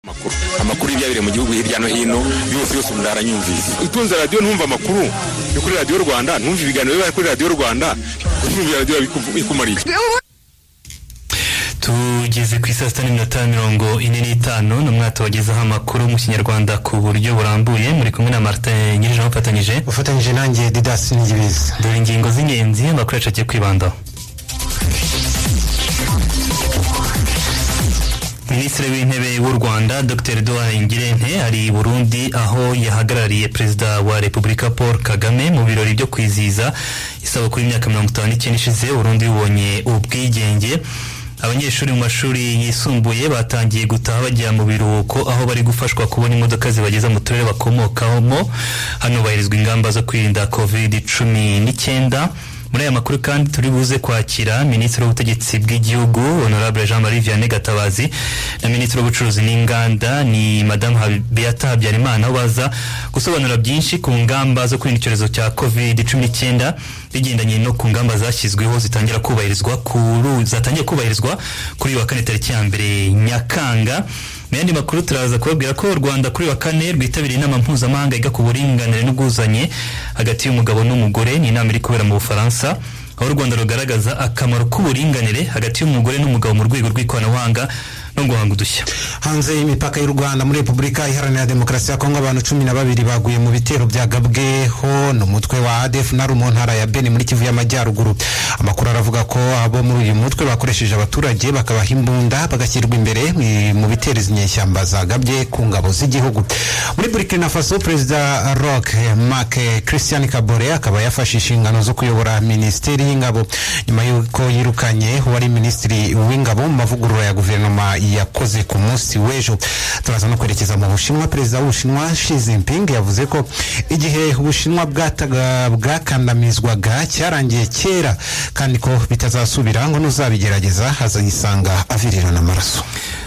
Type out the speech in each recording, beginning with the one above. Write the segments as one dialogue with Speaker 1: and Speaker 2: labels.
Speaker 1: amakuru amakuru y'ibyabire mu gihugu hirya no hino yose yose umuntu aranyumvise utunze radiyo ntumve amakuru yo kuri radiyo rwanda ntumve ibiganiro biba kuri radiyo rwanda kutumvira radiyo bikumariye
Speaker 2: tugeze ku isaa sita n'iminota tanu mirongo ine n'itanu ni mwatubagezaho amakuru mu kinyarwanda ku buryo burambuye muri kumwe na martin nyir'ijana ufatanyije
Speaker 3: ufatanyije nanjye didasi n'igibizi
Speaker 2: dore ingingo z'ingenzi amakuru yacu agiye kwibandaho minisitiri w'intebe w'u rwanda dr eduard ngirente ari i burundi aho yahagarariye perezida wa repubulika paul kagame mu birori byo kwizihiza isabukuru y'imyaka mirongo itanu n'icyenda ishize burundi bubonye ubwigenge abanyeshuri mu mashuri yisumbuye batangiye gutaha bajya mu biruhuko aho bari gufashwa kubona imodoka zibageza mu turere bakomokamo hano bahirizwa ingamba zo kwirinda covid cumi n'icyenda muri aya makuru kandi turi buze kwakira minisitiri w'ubutegetsi bw'igihugu honorable jean marie vianney gatabazi na minisitiri w'ubucuruzi n'inganda ni madamu beata habyarimana aho baza gusobanura byinshi ku ngamba zo kwirinda icyorezo cya covid cumi n'icyenda bigendanye no ku ngamba zashyizweho zitangira kubahirizwa kuri zatangiye kubahirizwa kuri uyu wa kane tariki ya mbere nyakanga mu yandi makuru turaza kubabwira ko u rwanda kuri wa kane rwitabiriye inama mpuzamahanga yiga ku buringanire n'ubwuzanye hagati y'umugabo n'umugore ni inama iri kubera mu bufaransa aho u rwanda rugaragaza akamaro k'uburinganire hagati y'umugore n'umugabo mu rwego rw'ikoranabuhanga no guhanga udushya
Speaker 3: hanze y'imipaka y'u rwanda muri repubulika iharanira demokarasi ya kongo abantu cumi na babiri baguye mu bitero bya gabweho ni umutwe wa adf nari mu ntara ya beni muri kivu y'amajyaruguru amakuru aravuga ko abo muri uyu mutwe bakoresheje abaturage bakabaha imbunda bagashyirwa imbere mu bitero izi nyeshyamba zagabye ku ngabo z'igihugu muri burkina faso perezida rock mark christian kabore akaba yafashe inshingano zo kuyobora minisiteri y'ingabo nyuma y'uko yirukanye wari minisitiri w'ingabo mu mavugurura ya guverinoma yakoze ku munsi w'ejo turaza no kwerekeza mu bushinwa perezida w'ubushinwa Xi Jinping yavuze ko igihe ubushinwa bwataga bwakandamizwaga cyarangiye kera kandi ko bitazasubira ngo n'uzabigerageza hazayisanga avirirana amaraso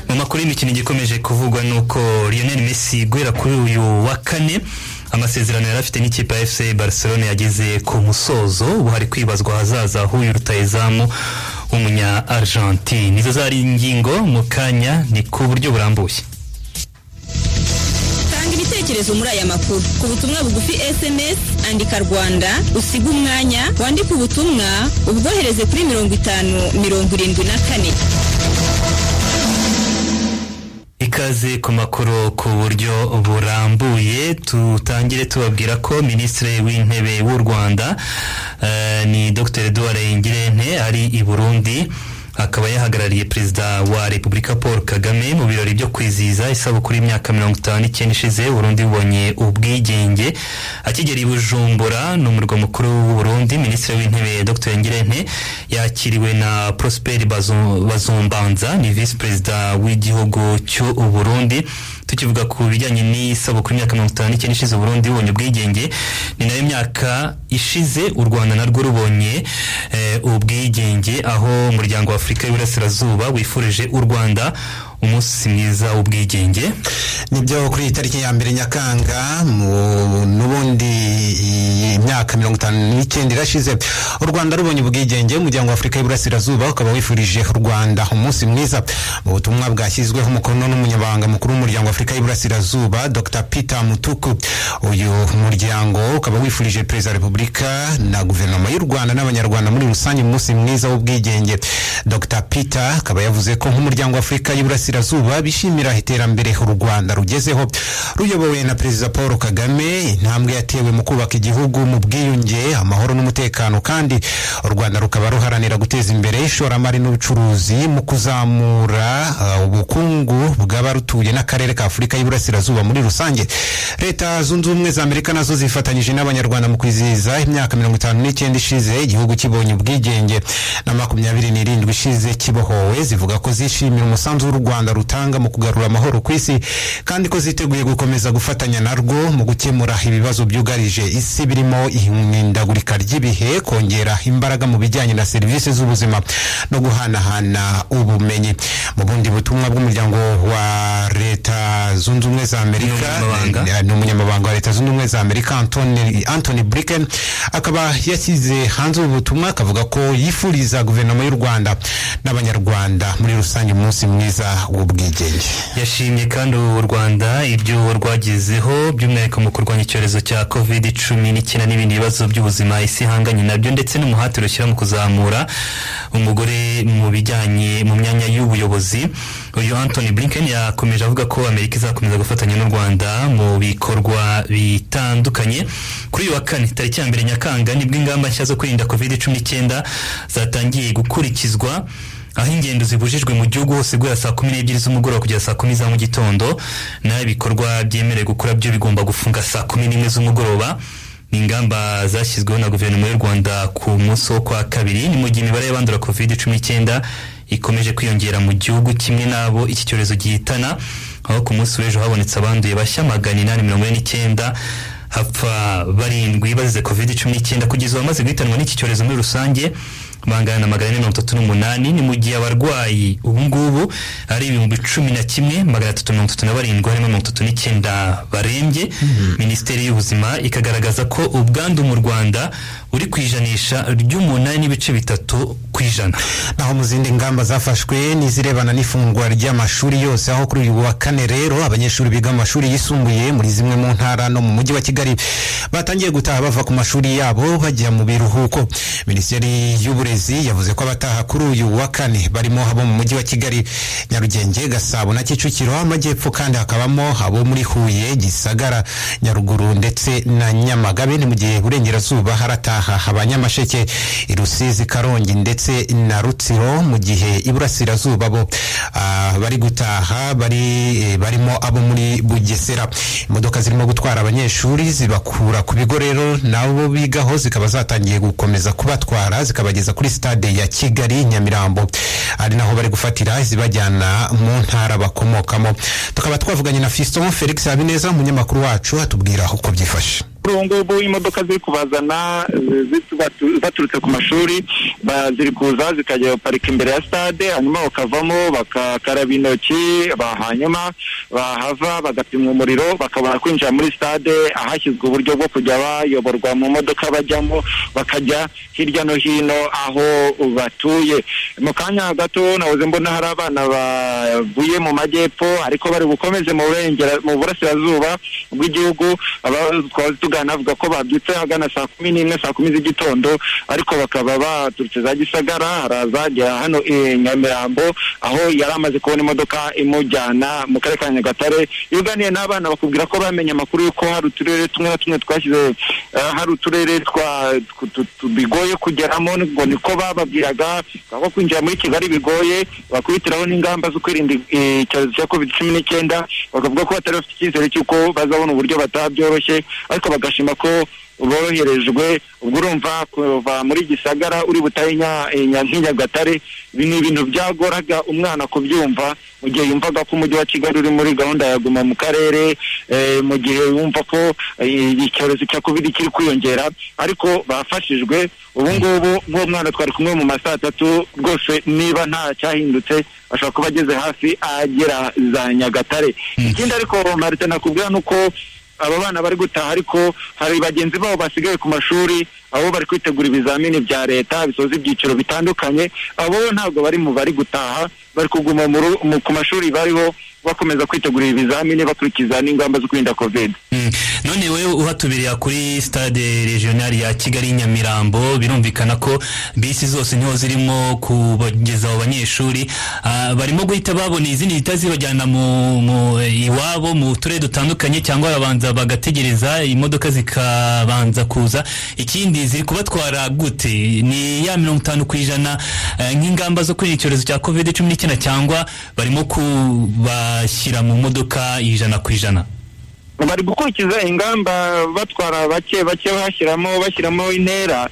Speaker 2: mu makuru y'imikino igikomeje kuvugwa nuko Lionel Messi guhera kuri uyu wa kane amasezerano yari afite n'ikipe ya fc barcelone yageze ku musozo ubu hari kwibazwa ahazaza h'uyu rutayizamu w'umunya argentine nizo zari ingingo mu kanya ni ku buryo burambuye
Speaker 4: tanga ibitekerezo muri aya makuru ku butumwa bugufi sms andika rwanda usiga umwanya wandike ubutumwa ubwohereze kuri mirongo itanu mirongo irindwi na kane
Speaker 2: ikaze ku makuru ku buryo burambuye tutangire tubabwira ko minisitiri w'intebe w'u rwanda uh, ni dr eduard ngirente ari i burundi akaba yahagarariye perezida wa repubulika paul kagame mu birori byo kwizihiza isabukuru y'imyaka mirongo itanu n'icyenda ishize burundi bubonye ubwigenge akigera i bujumbura ni umurwa mukuru w'uburundi minisitiri w'intebe dr ngirente yakiriwe na prosper bazumbanza ni visi perezida w'igihugu cy'uburundi tukivuga ku bijyanye n'isabukuru y'imyaka mirongo itanu n'icyenda ishize uburundi bubonye ubwigenge ni nayo myaka ishize u rwanda narwo rubonye ubwigenge aho umuryango wa afurika y'iburasirazuba wifurije u rwanda umunsi mwiza w'ubwigenge
Speaker 3: nibyo kuri iyi tariki ya mbere nyakanga n'ubundi imyaka mirongo itanu n'icyenda irashize u rwanda rubonye ubwigenge umuryango wa afurika y'iburasirazuba ukaba wifurije u rwanda umunsi mwiza mu butumwa bwashyizweho umukono n'umunyamabanga mukuru w'umuryango wa afurika y'iburasirazuba dr peter mutuku uyu muryango ukaba wifurije perezida wa repubulika na guverinoma y'u rwanda n'abanyarwanda muri rusange umunsi mwiza w'ubwigenge dr peter akaba yavuze ko nk'umuryango wa afurika y'iburasirazuba burasirazuba bishimira iterambere u rwanda rugezeho ruyobowe na perezida paul kagame intambwe yatewe mu kubaka igihugu mu bwiyunge amahoro n'umutekano kandi u rwanda rukaba ruharanira guteza imbere ishoramari n'ubucuruzi mu kuzamura ubukungu bw'abarutuye n'akarere ka afurika y'iburasirazuba muri rusange leta zunze ubumwe za amerika nazo zifatanyije n'abanyarwanda mu kwizihiza imyaka mirongo itanu n'icyenda ishize igihugu kibonye ubwigenge na makumyabiri n'irindwi ishize kibohowe zivuga ko zishimira umusanzu w'u rwanda rwanda rutanga mu kugarura amahoro ku isi kandi ko ziteguye gukomeza gufatanya narwo mu gukemura ibibazo byugarije isi birimo ihindagurika ry'ibihe kongera imbaraga mu bijyanye na serivisi z'ubuzima no guhanahana ubumenyi mu bundi butumwa bw'umuryango wa leta zunze ubumwe za amerika
Speaker 2: N'umunyamabanga.
Speaker 3: eh, ni umunyamabanga wa leta zunze ubumwe za amerika Anthony- anthony blinken akaba yashyize hanze ubu butumwa akavuga ko yifuriza guverinoma y'u rwanda n'abanyarwanda muri rusange umunsi mwiza w'ubwigenge
Speaker 2: yashimye kandi u Rwanda ibyo rwagezeho by'umwihariko mu kurwanya icyorezo cya covid cumi n'icyenda n'ibindi bibazo by'ubuzima isi ihanganye nabyo ndetse n'umuhati rushyira mu kuzamura umugore mu bijyanye mu myanya y'ubuyobozi uyu anthony blinken yakomeje avuga ko amerika izakomeza gufatanya n'u rwanda mu bikorwa bitandukanye kuri uyu wa kane tariki ya mbere nyakanga nibwo ingamba nshya zo kwirinda covid cumi n'icyenda zatangiye gukurikizwa aho ingendo zibujijwe mu gihugu hose guhera saa kumi n'ebyiri z'umugoroba kugera saa kumi za mu gitondo naho ibikorwa byemerewe gukora byo bigomba gufunga saa kumi n'imwe z'umugoroba ni ingamba zashyizweho na guverinoma y'u rwanda ku munsi wo kwa kabiri ni mu gihe imibare y'abandura covid cumi n'icyenda ikomeje kwiyongera mu gihugu kimwe n'abo iki cyorezo gihitana aho ku munsi w'ejo habonetse abanduye bashya magana inani mirongo ine n'icyenda hapfa barindwi bazize covid cumi n'icyenda kugeza ubu abamaze guhitanwa n'iki cyorezo muri rusange bangana na magana ane mirongo itatu n'umunani ni mu gihe abarwayi ubu ngubu ari ibihumbi cumi na kimwe magana atatu mirongo itatu na barindwi harimo mirongo itatu n'icyenda barembye minisiteri y'ubuzima ikagaragaza ko ubwandu mu rwanda uri ku ijanisha ry'umunani n'ibice bitatu ku ijana
Speaker 3: naho mu zindi ngamba zafashwe n'izirebana n'ifungwa ry'amashuri yose aho kuri uyu wa kane rero abanyeshuri biga mu mashuri yisumbuye muri zimwe mu ntara no mu mujyi wa kigali batangiye gutaha bava ku mashuri yabo bajya mu biruhuko minisiteri y'uburezi yavuze ko abataha kuri uyu wa kane barimo abo mu mujyi wa kigali nyarugenge gasabo na kicukiro amajyepfo kandi hakabamo abo muri huye gisagara nyaruguru ndetse na nyamagabe ni mu gihe burengerazuba harataha abanyamasheke i rusizi karongi ndetse na rutsiro mu gihe iburasirazuba bo ah, bari gutaha bari eh, barimo abo muri bugesera imodoka zirimo gutwara abanyeshuri zibakura ku bigo rero nabo bigaho zikaba zatangiye gukomeza kubatwara zikabageza kuri stade ya kigali nyamirambo ari naho bari gufatira zibajyana mu ntara bakomokamo tukaba twavuganye na fiston felix habineza umunyamakuru wacu atubwira uko byifashe
Speaker 5: kuri ubu ngubu imodoka ziri kubazana zi- zi- batu- baturutse ku mashuri ba- ziri kuza zikajya baparika imbere ya stade hanyuma bakavamo bakakaraba intoki ba- hanyuma bahava bagapimwa umuriro bakabona kwinjira muri stade ahashyizwe uburyo bwo kujya bayoborwa mu modoka bajyamo bakajya hirya no hino aho batuye mu kanya gato nahoze mbona hari abana bavuye mu majyepfo ariko bari bukomeze mu burengera- mu burasirazuba bw'igihugu aba- twaba tugana avuga ko babyutse ahagana saa kumi n'imwe saa kumi z'igitondo ariko bakaba baturutse za gisagara harazajya hano i nyamirambo aho yari amaze kubona imodoka imujyana mu karere ka nyagatare iyo uganiye n'abana bakubwira ko bamenye amakuru y'uko hari uturere tumwe na tumwe twashyize eh, hari uturere twa- tw- tu- tu- bigoye kugeramo ngo niko bababwiraga aho kwinjira muri kigali bigoye bakubitiraho n'ingamba zo kwirinda eh, icyorezo cya covid cumi n'icyenda bakavuga ko batari bafite icyizere cy'uko bazabona uburyo bataha byoroshye ariko bagashima ko boroherejwe ubwo urumva kuva muri gisagara uri butahe Nya- eh, Nya- nk'i nyagatare ibi ni ibintu byagoraga umwana kubyumva mu gihe yumvaga ko umujyi wa kigali uri muri gahunda ya guma mu karere eh, mu gihe yumva ko eh, icyorezo cya covid kiri kwiyongera ariko bafashijwe ubu ngubu nk'uwo mwana twari kumwe mu ma saa tatu rwose niba nta cyahindutse ashobora kuba ageze hafi agera za nyagatare ikindi ariko marite nakubwira ni uko aba bana bari gutaha ariko hari bagenzi babo basigaye ku mashuri abo bari kwitegura ibizamini bya leta bisoza ibyiciro bitandukanye abo ntabwo bari mu bari gutaha bari kuguma mu ru- mu- ku mashuri bariho bakomeza kwitegura ibizamini bakurikiza n'ingamba zo kwirinda covid
Speaker 2: Mm. none wowe uhatubiriye kuri stade regionali ya kigali nyamirambo birumvikana ko bisi zose niho zirimo kubageza abo banyeshuri Ah, barimo guhita babona izindi zihita zibajyana mu, mu iwabo mu turere dutandukanye cyangwa barabanza bagategereza imodoka zikabanza kuza ikindi ziri kubatwara gute ni ya mirongo itanu ku ijana eh, nk'ingamba zo kwirinda icyorezo cya covid cumi n'icyenda cyangwa barimo kubashyira mu modoka ijana ku ijana
Speaker 5: bari gukurikiza ingamba batwara bake bake bashyiramo bashyiramo intera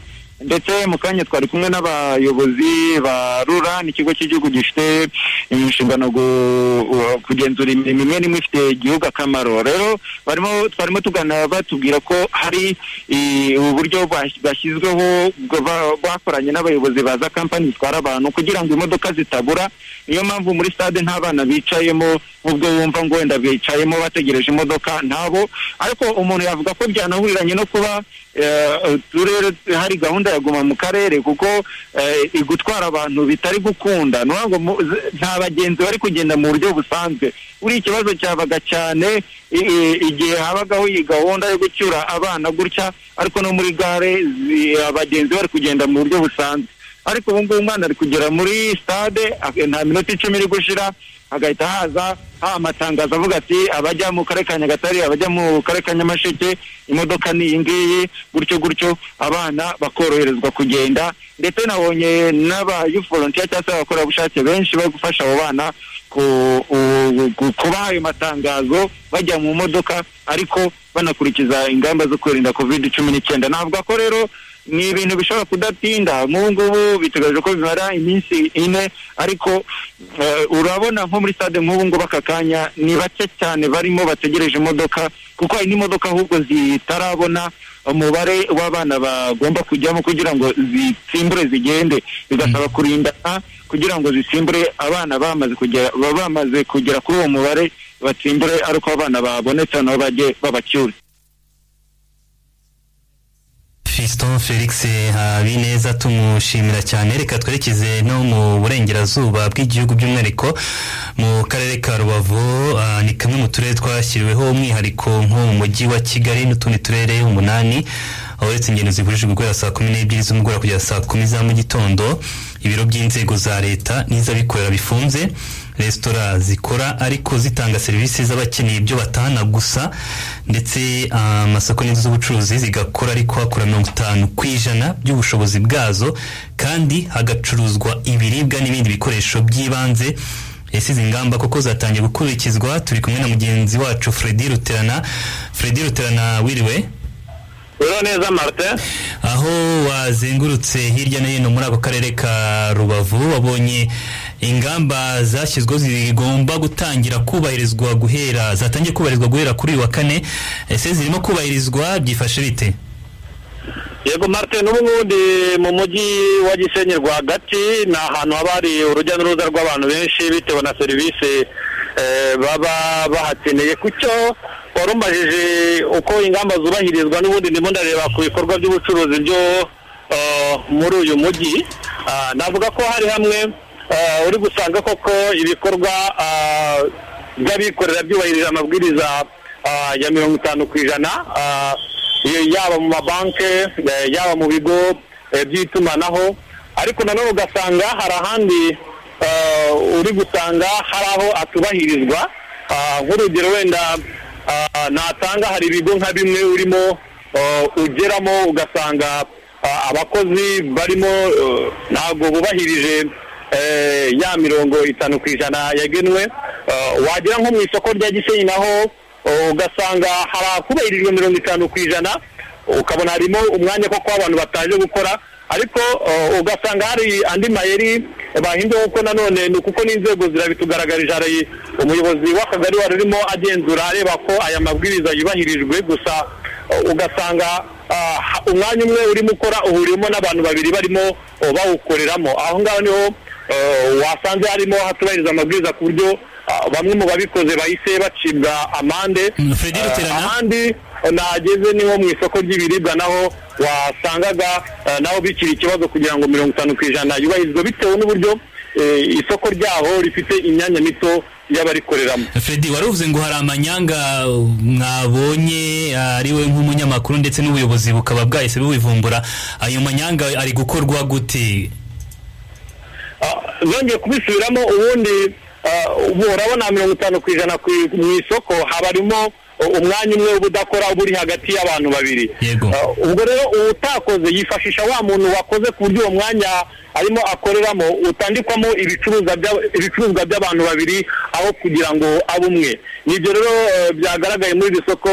Speaker 5: ndetse mu kanya twari kumwe n'abayobozi ba rura n'ikigo cy'igihugu gifite inshingano gu- u- kugenzura imirimo imwe n'imwe ifitiye igihugu akamaro rero barimo twarimo tugana batubwira ko hari i, uburyo bas- bwashyizweho bwa- ba- bakoranye n'abayobozi ba za kampani zitwara abantu kugira ngo imodoka zitabura niyo mpamvu muri stade nta bana bicayemo ubwo wumva ngo wenda bicayemo bategereje imodoka ntabo ariko umuntu yavuga ko byanahuriranye no kuba turere hari gahunda ya guma mu karere kuko igutwara abantu bitari gukunda nta bagenzi bari kugenda mu buryo busanzwe buriya ikibazo cyabaga cyane igihe habagaho iyi gahunda yo gucyura abana gutya ariko no muri gare abagenzi bari kugenda mu buryo busanzwe ariko ubu ngubu umwana ari kugera muri sitade nta minota icumi iri gushira hagahita haza ha amatangazo avuga ati abajya mu karere ka nyagatare abajya mu karere ka nyamasheke imodoka ni iyi ngiyi gutyo gutyo abana bakoroherezwa kugenda ndetse nabonye n'abayuforontiya cyangwa se abakorerabushake benshi bari gufasha abo bana kubaha ayo matangazo bajya mu modoka ariko banakurikiza ingamba zo kwirinda kovide cumi n'icyenda navuga ko rero ni ibintu bishobora kudatinda nk'ubu ngubu bitegereje ko bimara iminsi ine ariko urabona nko muri stade nk'ubu ngubu aka kanya ni bake cyane barimo bategereje imodoka kuko hari n'imodoka ahubwo zitarabona umubare w'abana bagomba kujyamo kugira ngo zitsimbure zigende bigasaba kurindana kugira ngo zisimbure abana bamaze kugera bamaze kugera kuri uwo mubare batsimbure ariko abana babonetse nabo bajye babacyura
Speaker 2: Fiston Felix Habineza tumushimira cyane reka twerekeze no mu burengerazuba bw'igihugu by'umwihariko mu karere ka Rubavu uh, ni kamwe mu turere twashyiriweho umwihariko nko mu mujyi wa Kigali n'utundi turere umunani aho uretse ingendo zigurishwa guhera saa kumi n'ebyiri z'umugoroba kugera saa kumi za mu gitondo ibiro by'inzego za leta n'iz'abikorera bifunze resitora zikora ariko zitanga serivisi z'abakeneye ibyo batahana gusa ndetse amasoko uh, n'inzu z'ubucuruzi zigakora ariko hakora mirongo itanu ku ijana by'ubushobozi bwazo kandi hagacuruzwa ibiribwa n'ibindi bikoresho by'ibanze yasize ingamba kuko zatangiye gukurikizwa turi kumwe na mugenzi wacu Fredi Ruterana Fredi Ruterana wiriwe
Speaker 6: Uriho neza Martin
Speaker 2: aho wazengurutse hirya no hino muri ako karere ka Rubavu wabonye ingamba zashyizweho zigomba gutangira kubahirizwa guhera zatangiye kubahirizwa guhera kuri uyu wa kane ese zirimo kubahirizwa byifashe bite
Speaker 6: yego marite n'ubundi mu mujyi wa gisenyi rwagati ni ahantu haba hari urujya n'uruza rw'abantu benshi bitewe na serivisi baba bahakeneye kucyo warumbajije uko ingamba zubahirizwa n'ubundi ndimo ndareba ku bikorwa by'ubucuruzi byo muri uyu mujyi navuga ko hari hamwe uri gusanga koko ibikorwa by'abikorera byubahirije amabwiriza ya mirongo itanu ku ijana yaba mu mabanki yaba mu bigo by'itumanaho ariko nanone ugasanga hari ahandi uri gusanga hari aho atubahirizwa nk'urugero wenda natanga hari ibigo nka bimwe urimo ugeramo ugasanga abakozi barimo ntabwo bubahirije ya mirongo itanu ku ijana yagenwe wagira nko mu isoko rya gisenyi naho ugasanga hari akubahirijwe mirongo itanu ku ijana ukabona harimo umwanya koko w'abantu bataje gukora ariko ugasanga hari andi mayeri bahinduye kuko nanone ni kuko n'inzego zirabitugaragarije hari umuyobozi w'akagari wari urimo agenzura areba ko aya mabwiriza yubahirijwe gusa ugasanga umwanya umwe urimo ukora uhuriyemo n'abantu babiri barimo bawukoreramo aho ngaho niho wasanze harimo hatubahiriza amabwiriza ku buryo bamwe mu babikoze bahise bacibwa amande ahandi nageze niho mu isoko ry'ibiribwa naho wasangaga naho bikiri ikibazo kugira ngo mirongo itanu ku ijana yubahirizwe bitewe n'uburyo isoko ryaho rifite imyanya mito y'abarikoreramo
Speaker 2: Fredi waruvuze ngo hari amanyanga mwabonye ariwe nk'umunyamakuru ndetse n'ubuyobozi bukaba bwahise bubivumbura ayo manyanga ari gukorwa gute
Speaker 6: zongeye kubisubiramo ubundi urabona mirongo itanu ku ijana mu isoko habarimo umwanya umwe ubudakora uba uri hagati y'abantu babiri ubwo rero utakoze yifashisha wa muntu wakoze ku buryo uwo mwanya arimo akoreramo utandikwamo ibicuruzwa by'abantu babiri aho kugira ngo abe umwe nibyo rero byagaragaye muri iri soko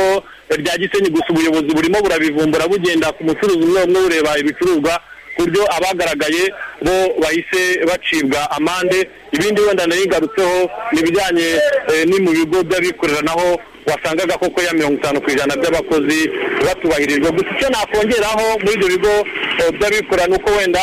Speaker 6: rya gisenyi gusa ubuyobozi burimo burabivumbura bugenda ku mucuruzi umwe umwe bureba ibicuruzwa ku buryo abagaragaye bo bahise bacibwa amande ibindi wenda nayigarutseho ni ibijyanye ni mu bigo by'abikorera naho wasangaga koko ya mirongo itanu ku ijana by'abakozi batubahirijwe gusa icyo nakongeraho muri ibyo bigo by'abikorera ni uko wenda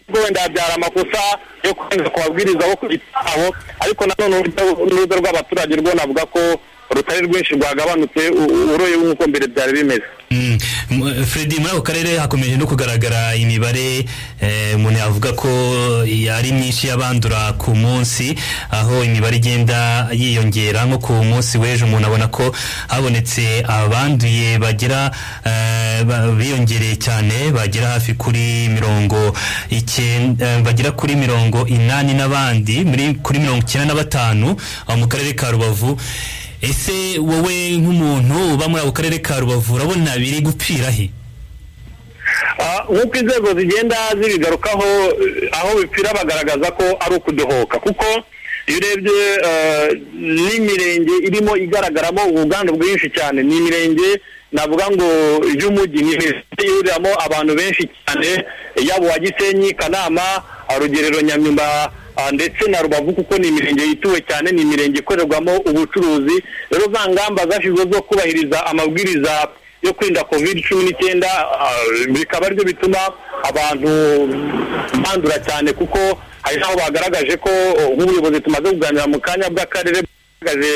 Speaker 6: ubwo wenda habyara amakosa yo kurenza ku babwiriza bo ku abo ariko nanone urujya n'uruza rw'abaturage rwo navuga ko rutari rwinshi rwagabanutse u- uroye nk'uko mbere byari bimeze
Speaker 2: Mm. M- Freddy muri ako karere hakomeje no kugaragara imibare eh, umuntu yavuga ko ari myinshi y'abandura ku munsi aho imibare igenda yiyongera nko ku munsi w'ejo umuntu abona ko habonetse abanduye bagera eh, ba- biyongereye cyane bagera hafi kuri mirongo icyenda eh, bagera kuri mirongo inani n'abandi muri kuri mirongo icyenda na batanu aho mu karere ka rubavu ese wowe nk'umuntu uba muri ako karere ka rubavu urabona biri gupfira he
Speaker 6: Ah, nk'uko inzego zigenda zibigarukaho eh, aho bipfira bagaragaza ko ari ukudohoka kuko iyo urebye eh, n'imirenge irimo igaragaramo ubuganda bwinshi cyane ni imirenge navuga ngo y'umujyi ni imirenge ihuriramo abantu benshi cyane yaba uwa gisenyi kanama ah, rugerero nyamyumba ah, ndetse na rubavu kuko ni imirenge yituwe cyane ni imirenge ikorerwamo ubucuruzi rero za ngamba zashyizweho zo kubahiriza amabwiriza yo kwirinda covid cumi n'icyenda ah, bikaba aribyo bituma abantu bandura cyane kuko hari n'aho bagaragaje ko oh, nk'ubuyobozi tumaze kuganira mu kanya bw'akarere bwagaragaje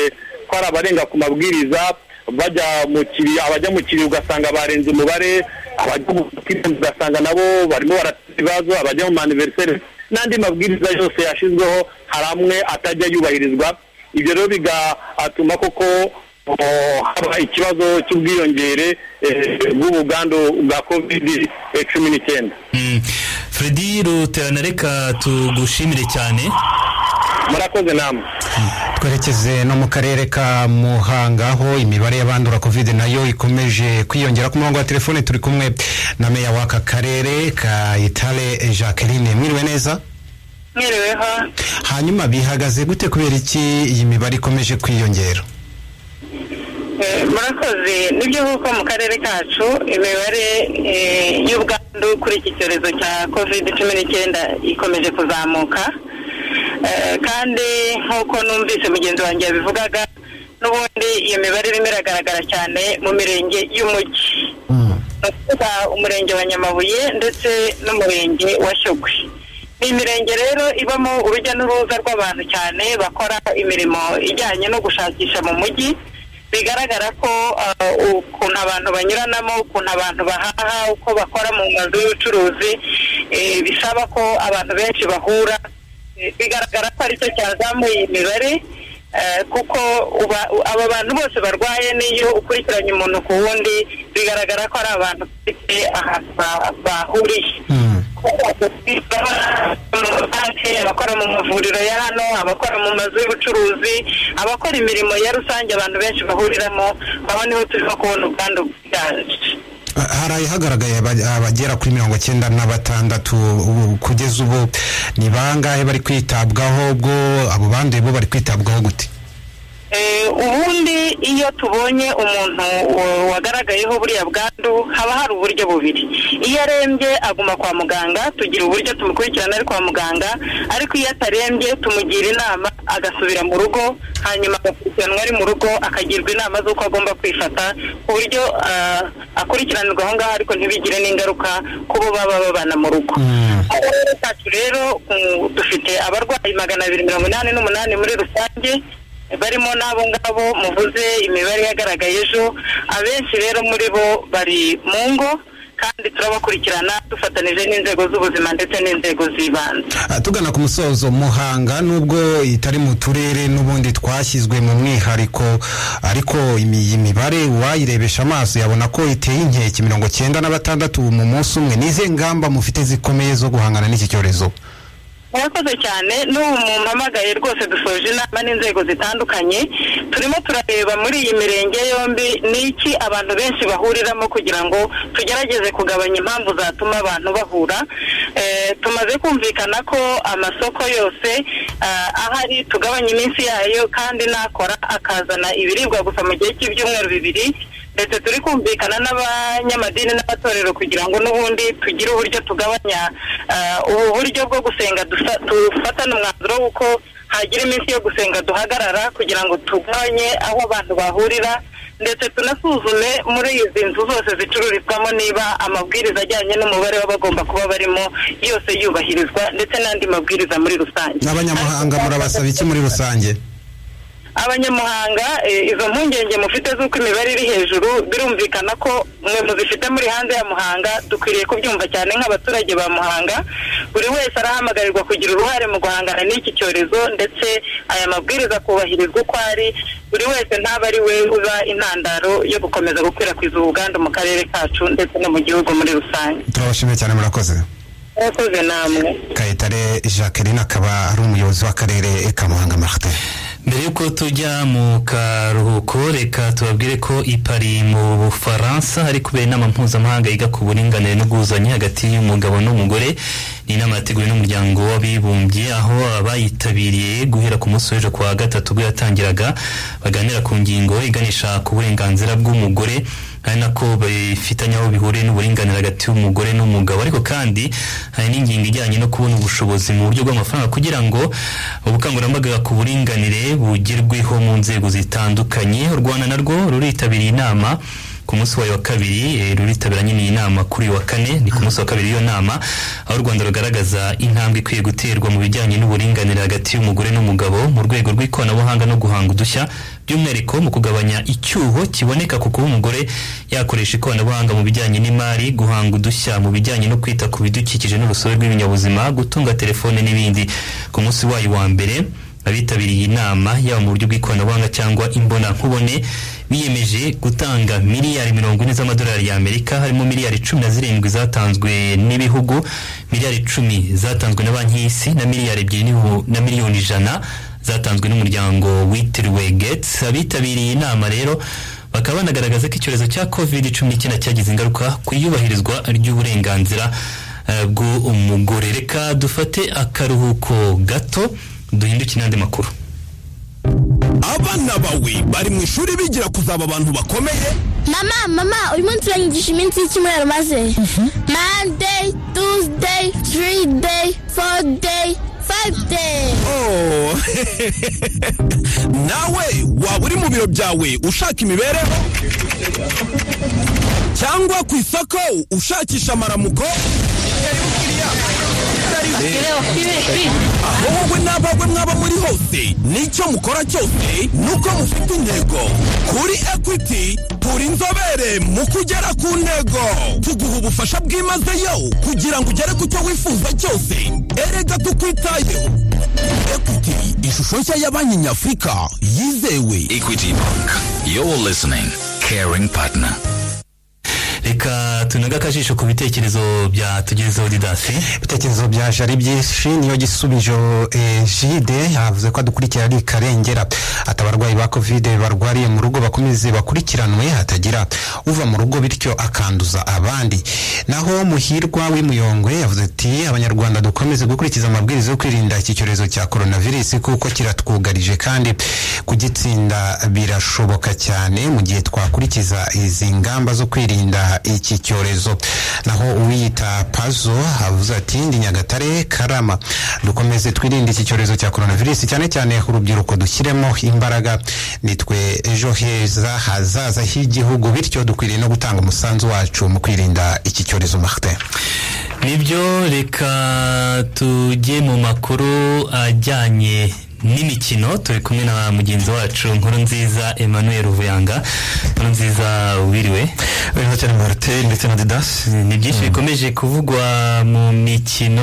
Speaker 6: ko hari abarenga ku mabwiriza bajya mu kiri abajya mu kiri ugasanga barenze umubare abajya mu kiri ugasanga nabo barimo barateza ibibazo abajya mu maniveriseri n'andi mabwiriza yose yashyizweho hari amwe atajya yubahirizwa ibyo rero bigatuma koko Oh, haba ikibazo cy'ubwiyongere eh, bw'ubugandu bwa covid cumi n'icyenda
Speaker 2: Mm. Freddy ruterana reka tugushimire cyane
Speaker 6: murakoze namwe
Speaker 3: twerekeze no mu karere ka muhanga aho imibare y'abandura covid nayo ikomeje kwiyongera ku murongo wa telefone turi kumwe na meya w'aka karere ka itare jacqueline mwiriwe neza
Speaker 7: mwiriweho
Speaker 3: hanyuma bihagaze gute kubera iki iyi mibare ikomeje kwiyongera
Speaker 7: eh, murakoze nibyo kuko mu karere kacu imibare eh, y'ubwandu kuri iki cyorezo cya covid cumi n'icyenda ikomeje kuzamuka Eh, kandi nk'uko numvise mugenzi wanjye yabivugaga n'ubundi iyo mibare irimo iragaragara cyane mu mirenge y'umujyi ni ukuvuga umurenge wa nyamabuye ndetse n'umurenge wa shyogwe ni imirenge rero ibamo urujya n'uruza rw'abantu cyane bakora imirimo ijyanye no gushakisha mu mujyi bigaragara ko ah, ukuntu abantu banyuranamo ukuntu abantu bahaha uko bakora mu mazu y'ubucuruzi eh, bisaba ko abantu benshi bahura Eh, bigaragara ko aricyo cyazamuye imibare eh, kuko uba- u- aba bantu bose barwaye n'iyo ukurikiranye umuntu ku wundi bigaragara ko ari abantu bafite ahantu ba- bahuriye abakora mu mavuriro ya hano abakora mu mazu y'ubucuruzi abakora imirimo ya rusange abantu benshi bahuriramo aho niho turimo kubona ubwandu bwiganje
Speaker 3: Ha- hari ahagaragaye aba- abagera kuri mirongo cyenda na batandatu ubu- kugeza ubu ni bangahe bari kwitabwaho ubwo abo banduye bo bari kwitabwaho gute
Speaker 7: Eh, ubundi iyo tubonye umuntu uh, wagaragayeho buriya bwandu haba hari uburyo bubiri iyo arembye aguma kwa muganga tugira uburyo tumukurikirana ari kwa muganga ariko iyo atarembye tumugira inama agasubira mu rugo hanyuma agakurikiranwa ari mu rugo akagirwa inama z'uko agomba kwifata ku buryo ah, akurikiranirwa aho ngaho ariko ntibigire n'ingaruka ku bo baba babana mu rugo akarere kacu rero mm, dufite abarwayi magana abiri mirongo inani n'umunani muri rusange barimo n'abo ngabo muvuze imibare yagaragaye ejo abenshi rero muri bo bari mu ngo kandi turabakurikirana dufatanije n'inzego z'ubuzima ndetse n'inzego z'ibanze
Speaker 3: Ah, tugana ku musozo muhanga nubwo itari mu turere n'ubundi twashyizwe mu mwihariko ariko imi- iyi mibare uwayirebesha amaso yabona ko iteye inkeke mirongo cyenda na batandatu mu munsi umwe n'ize ngamba mufite zikomeye zo guhangana n'iki cyorezo
Speaker 7: murakoze cyane n'ubu mumpamagaye rwose dusoje inama n'inzego zitandukanye turimo turareba muri iyi mirenge yombi ni iki abantu benshi bahuriramo kugira ngo tugerageze kugabanya impamvu zatuma abantu bahura Eh, tumaze kumvikana ko amasoko yose ah, ahari tugabanya iminsi yayo kandi nakora akazana ibiribwa gusa mu gihe cy'ibyumweru bibiri ndetse turi kumvikana n'abanyamadini n'abatorero kugira ngo n'ubundi tugire uburyo tugabanya ah, ubu buryo bwo gusenga dusa- dufatane umwanzuro w'uko hagira iminsi yo gusenga duhagarara kugira ngo tugabanye aho abantu bahurira ndetse tunasuzume muri izi nzu zose zicururizwamo niba amabwiriza ajyanye n'umubare w'abagomba kuba barimo yose yubahirizwa ndetse n'andi mabwiriza muri rusange
Speaker 3: n'abanyamahanga murabasaba iki muri rusange
Speaker 7: abanyamuhanga eh, izo mpungenge mufite z'uko imibare iri hejuru birumvikana ko mwe muzifite muri hanze ya muhanga dukwiriye kubyumva cyane nk'abaturage ba muhanga buri wese arahamagarirwa kugira uruhare mu guhangana n'iki cyorezo ndetse aya mabwiriza akubahirizwa uko ari buri wese ntaba ari we uba intandaro yo gukomeza gukwirakwiza ubuganda mu karere kacu ndetse no mu gihugu muri rusange
Speaker 3: turabashimiye cyane murakoze
Speaker 7: murakoze namwe
Speaker 3: kayitare jacqueline akaba ari umuyobozi w'akarere ka muhanga martin
Speaker 2: mbere y'uko tujya mu karuhuko reka tubabwire ko ipari mu bufaransa hari kubera inama mpuzamahanga yiga ku buringanire n'ubwuzuzanye hagati y'umugabo n'umugore ni inama yateguwe n'umuryango w'abibumbye aho abayitabiriye guhera ku munsi w'ejo kuwa gatatu ubwo yatangiraga baganira ku ngingo iganisha ku burenganzira bw'umugore ari nako bifitanye aho bihuriye n'uburinganire hagati y'umugore n'umugabo ariko kandi hari n'ingingo ijyanye no kubona ubushobozi mu buryo bw'amafaranga kugira ngo ubukangurambaga ku buringanire bugerweho mu nzego zitandukanye u rwanda narwo ruritabiriye inama ku munsi wayo wa kabiri eh, ruritabira nyine iyi nama kuri uyu wa kane ni ku munsi wa kabiri y'iyo nama aho u rwanda rugaragaza intambwe ikwiye guterwa mu bijyanye n'uburinganire hagati y'umugore n'umugabo mu rwego rw'ikoranabuhanga no guhanga udushya by'umwihariko mu kugabanya icyuho kiboneka ku kuba umugore yakoresha ikoranabuhanga mu bijyanye n'imari guhanga udushya mu bijyanye no kwita ku bidukikije n'urusobe rw'ibinyabuzima gutunga telefone n'ibindi ku munsi wayo wa mbere abitabiriye inama yaba mu buryo bw'ikoranabuhanga cyangwa imbonankubone biyemeje gutanga miliyari mirongo ine z'amadolari y'amerika harimo miliyari cumi na zirindwi zatanzwe n'ibihugu miliyari icumi zatanzwe na banki y'isi na miliyari ebyiri n'ibihu- na miliyoni ijana zatanzwe n'umuryango witiriwe getsi abitabiriye inama rero bakaba banagaragaza ko icyorezo cya covid cumi n'icyenda cyagize ingaruka ku iyubahirizwa ry'uburenganzira eh, bw'umugore reka dufate akaruhuko gato duhinduke n'andi makuru
Speaker 8: abana bawe bari mu ishuri bigira kuzaba abantu bakomeye
Speaker 9: mama mama uyu munsi uranyigisha iminsi y'icyumweru maze monday tuesday three day four day five day
Speaker 8: oh nawe waba uri mu biro byawe ushaka imibereho cyangwa ku isoko ushakisha amaramuko aho wowe n'abawe mwaba muri hose n'icyo mukora cyose nuko mufite intego kuri ekwiti turi inzobere mu kugera ku ntego tuguha ubufasha bwimazeyo kugira ngo ugere ku cyo wifuza cyose erega tukwitayeho ekwiti ishusho nshya ya banki nyafurika yizewe
Speaker 10: Equity Bank. You're listening. Caring partner.
Speaker 2: reka tunaga akajisho ku bitekerezo bya tugezeho didasi
Speaker 3: ibitekerezo bya jari byinshi niyo gisubizo eh, jide yavuze ko adukurikira ari ikarengera ati abarwayi ba kovide barwariye mu rugo bakomeze bakurikiranwe hatagira uva mu rugo bityo akanduza abandi naho muhirwa w'imuyongwe yavuze ati abanyarwanda dukomeze gukurikiza amabwiriza yo kwirinda iki cyorezo cya coronavirus kuko kiratwugarije kandi kugitsinda birashoboka cyane mu gihe twakurikiza izi ngamba zo kwirinda iki cyorezo naho uwiyita pazo avuze ati ndi nyagatare karama dukomeze twirinde iki cyorezo cya coronavirus cyane cyane urubyiruko dushyiremo imbaraga nitwe ejo heza hazaza h'igihugu bityo dukwiriye no gutanga umusanzu wacu mu kwirinda iki cyorezo martin
Speaker 2: nibyo reka tujye mu makuru ajyanye n'imikino turi kumwe na mugenzi wacu nkuru nziza emmanuel ruvuyanga nkuru nziza wiriwe
Speaker 11: biriho cyane martin ndetse na didasi
Speaker 2: ni byinshi bikomeje kuvugwa mu mikino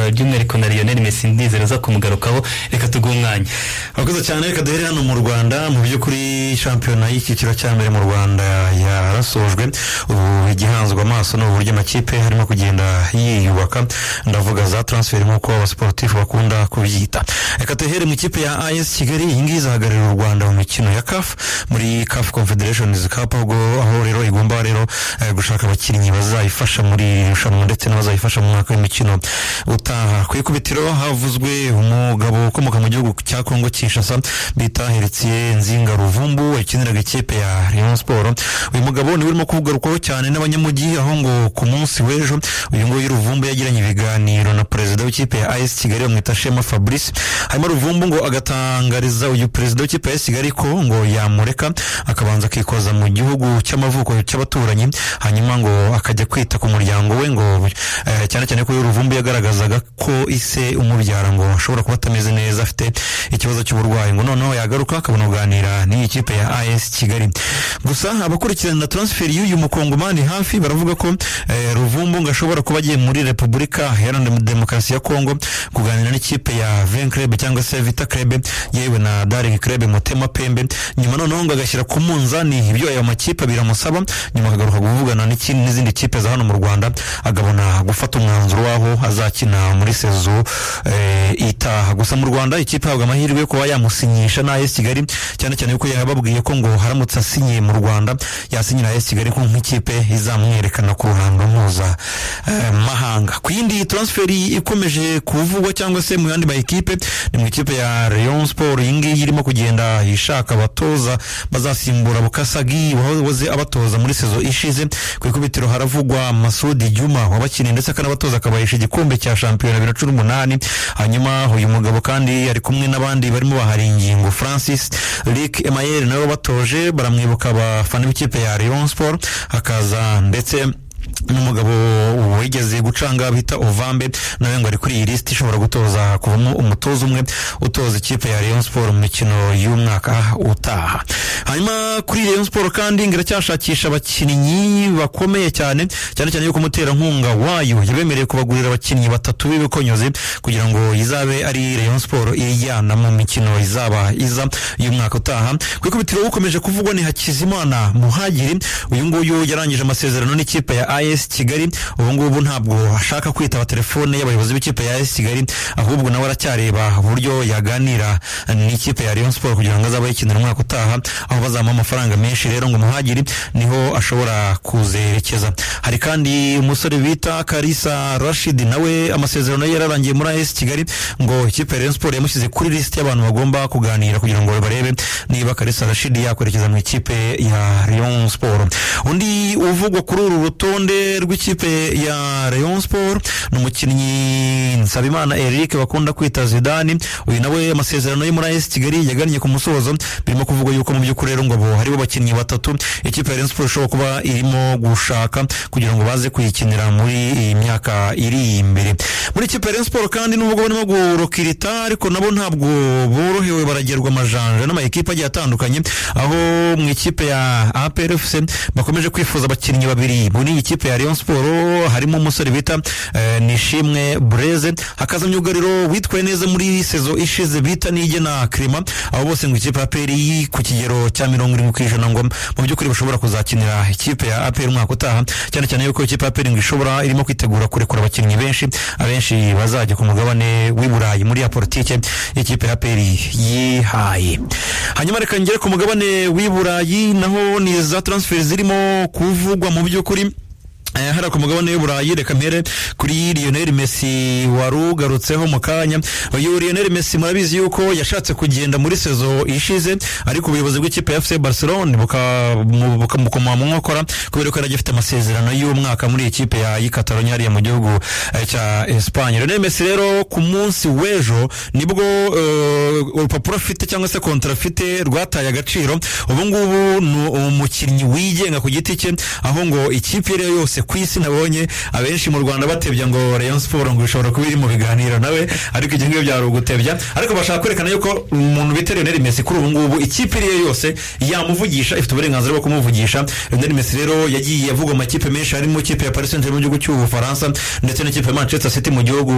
Speaker 2: eh, by'umwihariko na lionel messi ndizera uza kumugarukaho reka tuguhe umwanya
Speaker 11: abakoze cyane reka duhere hano mu rwanda mu by'ukuri shampiyona y'icyiciro cya mbere mu rwanda yarasojwe ubu igihanzwe amaso ni uburyo amakipe arimo kugenda yiyubaka ndavuga za transfer nk'uko abasiporutifu bakunda kubyita reka duhere mu ikipe ya as kigali iyi ngiyi izahagararira u rwanda mu mikino ya caf muri caf confederations cup ubwo aho rero igomba rero rero eh, gushaka abakinnyi bazayifasha muri iri rushanwa ndetse n'abazayifasha mu mwaka w'imikino utaha ku ikubitiro havuzwe umugabo ukomoka mu gihugu cya kongo kinshasa bita heritiye nzinga ruvumbu wakiniraga ikipe ya rayon sport uyu mugabo niwe urimo kugarukaho cyane n'abanyamujyi aho ngo ku munsi w'ejo uyu nguyu ruvumbu yagiranye ibiganiro na perezida w'ikipe ya as kigali bamwita shema fabrice hanyuma ruvumbu ngo agatangariza uyu perezida w'ikipe ya as kigali ko ngo yamureka akabanza akikoza mu gihugu cy'amavuko cy'abaturanyi hanyuma ngo akajya kwita ku muryango we ngo eh, cyane cyane ko uyu ruvumbu yagaragazaga ko ise umubyara ngo ashobora kuba atameze neza afite ikibazo cy'uburwayi ngo noneho yagaruka akabona kuganira n'iyi kipe ya as kigali gusa abakurikirana transferi y'uyu mukongomani hafi baravuga ko eh, ruvumbu ngo ashobora kuba agiye muri repubulika iharanira demokarasi ya kongo kuganira n'ikipe ya ven club cyangwa se vita club yewe na daring club mutema pembe nyuma noneho ngo agashyira ku munzani ibyo ayo makipe biramusaba nyuma akagaruka kuvugana n'iki- n'izindi kipe za hano mu rwanda akabona gufata umwanzuro w'aho azakina muri sezo eh, itaha gusa mu rwanda ikipe ihabwa amahirwe yo kuba yamusinyisha na AS kigali cyane cyane yuko yababwiye ko ngo haramutse asinyiye mu rwanda yasinyira AS kigali ko nk'ikipe izamwerekana ku ruhando mpuza eh, mahanga ku yindi transferi ikomeje kuvugwa cyangwa se mu yandi makipe ni mu ikipe ya Rayon Sport iyi ngiyi irimo kugenda ishaka abatoza bazasimbura Bukasagi wahoze abatoza muri sezo ishize ku ikubitiro haravugwa Masudi Juma wabakinnyi ndetse akanabatoza akabahisha igikombe cya shampiyona bibiri na cumi n'umunani hanyuma uyu mugabo kandi ari kumwe n'abandi barimo bahari ingingo Francis Rick Emayeri nawe batoje baramwibuka abafana b'ikipe ya Rayon Sport hakaza ndetse n'umugabo wigeze gucanga bita ovambe nawe ngo ari kuri iyi lisiti ishobora gutoza kuvamo umutoza umwe utoza ikipe ya rayon siporo mu mikino y'umwaka utaha hanyuma kuri rayon siporo kandi ngo iracyashakisha abakinnyi bakomeye cyane cyane cyane yuko umuterankunga wayo yabemereye kubagurira abakinnyi batatu b'ibikonyozi kugira ngo izabe ari rayon siporo ijyana mu mikino izaba iza y'umwaka utaha ku ikubitiro ukomeje kuvugwa ni hakizimana muhagiri uyu nguyu yarangije amasezerano n'ikipe ya as kigali ubu ngubu ntabwo ashaka kwitaba telefone y'abayobozi b'ikipe ya as kigali ahubwo nawe aracyareba uburyo yaganira n'ikipe ya rayon sport kugira ngo azabe yikinira umwaka utaha aho bazamuha amafaranga menshi rero ngo muhagiri niho ashobora kuzerekeza hari kandi umusore bita karisa rashid nawe amasezerano ye yararangiye muri as kigali ngo ikipe ya rayon sport yamushyize kuri lisiti y'abantu bagomba kuganira kugira ngo barebe niba karisa rashid yakwerekeza mu ikipe ya rayon sport undi uvugwa kuri uru rutonde rw'ikipe ya rayon sport ni umukinnyi nsabimana eric bakunda kwita zidani uyu nawe amasezerano ye muri as kigali yagannye ku musozo birimo kuvugwa yuko mu by'ukuri rero ngo bo haribo abakinnyi batatu ikipe ya rayon sport ishobora kuba irimo gushaka kugira ngo baze kuyikinira muri iyi myaka iri imbere muri ikipe ya rayon sport kandi nubwo barimo gurokirita ariko nabo ntabwo borohewe baragerwa amajanja n'amayikipe agiye atandukanye aho mu ikipe ya APRFC bakomeje kwifuza abakinnyi babiri muri iyi kipe ya Rayon Sport harimo umusore bita eh, Nishimwe Breze hakaza myugariro witwaye neza muri sezo ishize bita nige na Krema abo bose ngo ikipe ya APR yi ku kigero cya mirongo irindwi ku ijana ngo mu by'ukuri bashobora kuzakinira ikipe ya APR umwaka utaha cyane cyane yuko ikipe ya APR ngo ishobora irimo kwitegura kurekura abakinnyi benshi abenshi bazajya ku mugabane w'i Burayi muri ya politike ikipe ya APR yihaye hanyuma reka ngere ku mugabane w'i Burayi naho ni za transfer zirimo kuvugwa mu by'ukuri Eh, hariya ku mugabane w'i Burayi reka mpere kuri Lionel Messi warugarutseho mu kanya uyu Lionel Messi murabizi yuko yashatse kugenda muri sezo ishize ariko ubuyobozi bw'ikipe ya FC Barcelona buka- mu- bukamukoma mu nkokora kubera ko yari agifite amasezerano y'umwaka muri iyi kipe ya y'Ikatalonya hariya mu gihugu eh, cya Espagne Lionel Messi rero ku munsi w'ejo nibwo eh, urupapuro afite cyangwa se kontara afite rwataye agaciro ubu ngubu ni umukinnyi wigenga ku giti cye aho ngo ikipe iyo ari yo yose ku isi nabonye abenshi mu rwanda batebya ngo rayon siporo ngo ishobora kuba iri mu biganiro nawe ariko ibyo ngibyo byari ugutebya ariko bashaka kwerekana yuko umuntu bita lionel messi kuri ubu ngubu ikipe iyo ari yo yose yamuvugisha ifite uburenganzira bwo kumuvugisha lionel messi rero yagiye avugwa amakipe menshi harimo ikipe ya paris saint germain mu gihugu cy'ubufaransa ndetse n'ikipe ya manchester city mu gihugu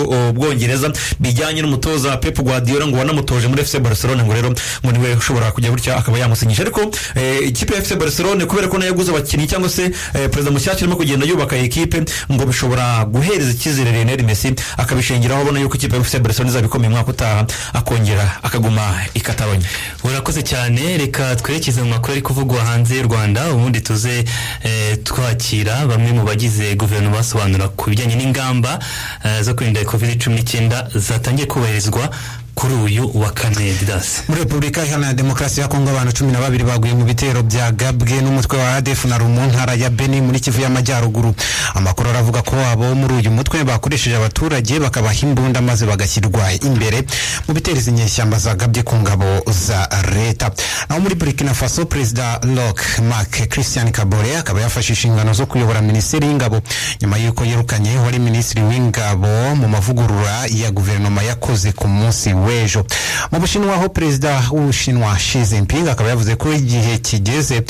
Speaker 11: cy'ubwongereza bijyanye n'umutoza pep guardiola ngo wanamutoje muri fc barcelone ngo rero ngo niwe ushobora kujya gutya akaba yamusinyisha ariko eh, ikipe ya fc barcelone kubera ko nayo yaguze abakinnyi cyangwa se eh, perezida mushya bushake irimo kugenda yubaka iyi kipe ngo bishobora guhereza icyizere Lionel Messi akabishingiraho abona yuko ikipe ya FC Barcelona izabikomeye umwaka utaha akongera akaguma i Catalogne
Speaker 2: urakoze cyane reka twerekeze mu makuru ari kuvugwa hanze y'u rwanda ubundi tuze eh, twakira bamwe mu bagize guverinoma basobanura ku bijyanye n'ingamba eh, zo kwirinda covid cumi n'icyenda zatangiye kubahirizwa kuri uyu wa kane didasi
Speaker 3: muri repubulika iharanira demokarasi ya kongo abantu cumi na babiri baguye mu bitero bya gabwe n'umutwe wa adf na rumu ntara ya beni muri kivu y'amajyaruguru amakuru aravuga ko abo muri uyu mutwe bakoresheje abaturage bakabaha imbunda maze bagashyirwa imbere mu bitero izi nyeshyamba zagabye ku ngabo za leta naho muri burkina faso perezida lok mark christian kabore akaba yafashe inshingano zo kuyobora minisiteri y'ingabo nyuma y'uko yirukanye wari minisitiri w'ingabo mu mavugurura ya guverinoma yakoze ku munsi w'ejo mu bushinwa aho perezida w'ubushinwa Xi Jinping akaba yavuze ko igihe kigeze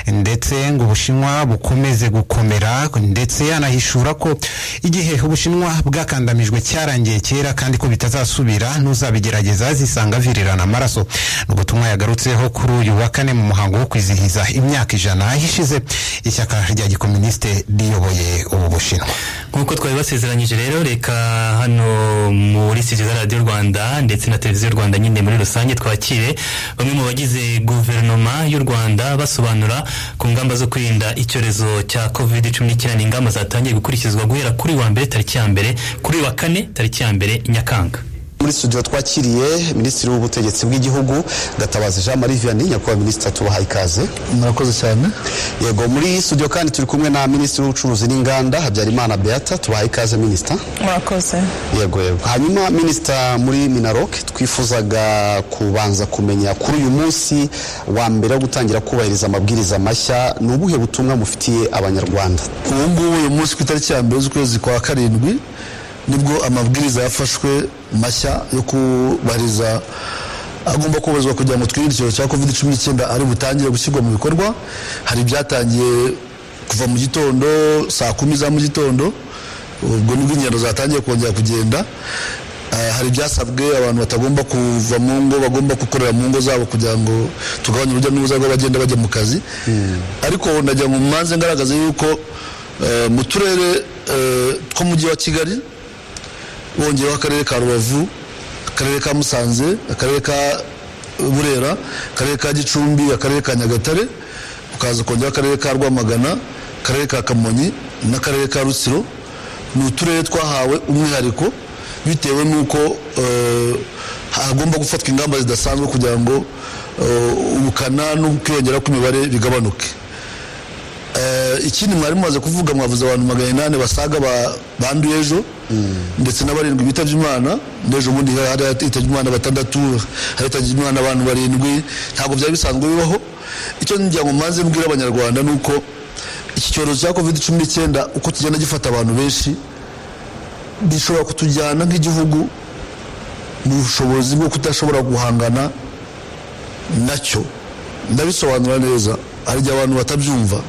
Speaker 3: ndetse ngo ubushinwa bukomeze gukomera ndetse anahishura ko igihe ubushinwa bwakandamijwe cyarangiye kera kandi ko bitazasubira n'uzabigerageza zisanga virirana amaraso ni ubutumwa yagarutseho kuri uyu wa kane mu muhango wo kwizihiza imyaka ijana ishize ishyaka rya gikoministe riyoboye ubu bushinwa
Speaker 2: nk'uko twari basezeranyije rero reka hano muri studio za radiyo rwanda ndetse na televiziyo rwanda nyine muri rusange twakire bamwe mu bagize guverinoma y'u rwanda basobanura ku ngamba zo kwirinda icyorezo cya covid cumi n'icyenda ingamba zatangiye gukurikizwa guhera kuri wa mbere tariki ya mbere kuri wa kane tariki ya mbere nyakanga
Speaker 12: muri studio twakiriye minisitiri w'ubutegetsi bw'igihugu gatabazi jean marie vianney nyakubahwa minisitiri tubahaye ikaze
Speaker 13: murakoze cyane
Speaker 12: yego muri studio kandi turi kumwe na minisitiri w'ubucuruzi n'inganda habyarimana beata tubahaye ikaze minisita
Speaker 14: murakoze
Speaker 12: yego yego hanyuma minisita muri minarok twifuzaga kubanza kumenya kuri uyu munsi wa mbere wo gutangira kubahiriza amabwiriza mashya ni ubuhe butumwa mufitiye abanyarwanda
Speaker 13: ubu ngubu uyu munsi ku itariki ya mbere z'ukwezi kwa karindwi nibwo amabwiriza yafashwe mashya yo kubahiriza agomba kubahizwa kugira ngo twirinde icyorezo cya covid cumi n'icyenda ari butangire gushyirwa mu bikorwa hari ibyatangiye kuva mu gitondo saa kumi za mu gitondo ubwo nibwo ingendo zatangiye kongera kugenda hari ibyasabwe abantu batagomba kuva mu ngo bagomba gukorera mu ngo zabo kugira ngo tugabanye urujya n'uruza rw'abagenda bajya mu kazi ariko ndagira ngo mumanze ngaragaze yuko mu turere tw'umujyi wa kigali bongeyeho akarere ka rubavu akarere ka musanze akarere ka burera akarere ka gicumbi akarere ka nyagatare ukaza kongeraho akarere ka rwamagana akarere ka kamonyi n'akarere ka rutsiro ni uturere twahawe umwihariko bitewe n'uko hagomba gufatwa ingamba zidasanzwe kugira ngo ubukana n'ukwiyongera kw'imibare bigabanuke ikindi mwari mumaze kuvuga mwavuze abantu magana inani basaga banduye ejo ndetse n'abarindwi bitabye imana n'ejo bundi hari hitabye imana batandatu hari hitabye imana abantu barindwi ntabwo byari bisanzwe bibaho icyo ngira ngo mbanze mbwira abanyarwanda ni uko iki cyorezo cya covid cumi n'icyenda uko kigenda gifata abantu benshi gishobora kutujyana nk'igihugu mu bushobozi bwo kudashobora guhangana nacyo ndabisobanura neza hari igihe abantu batabyumva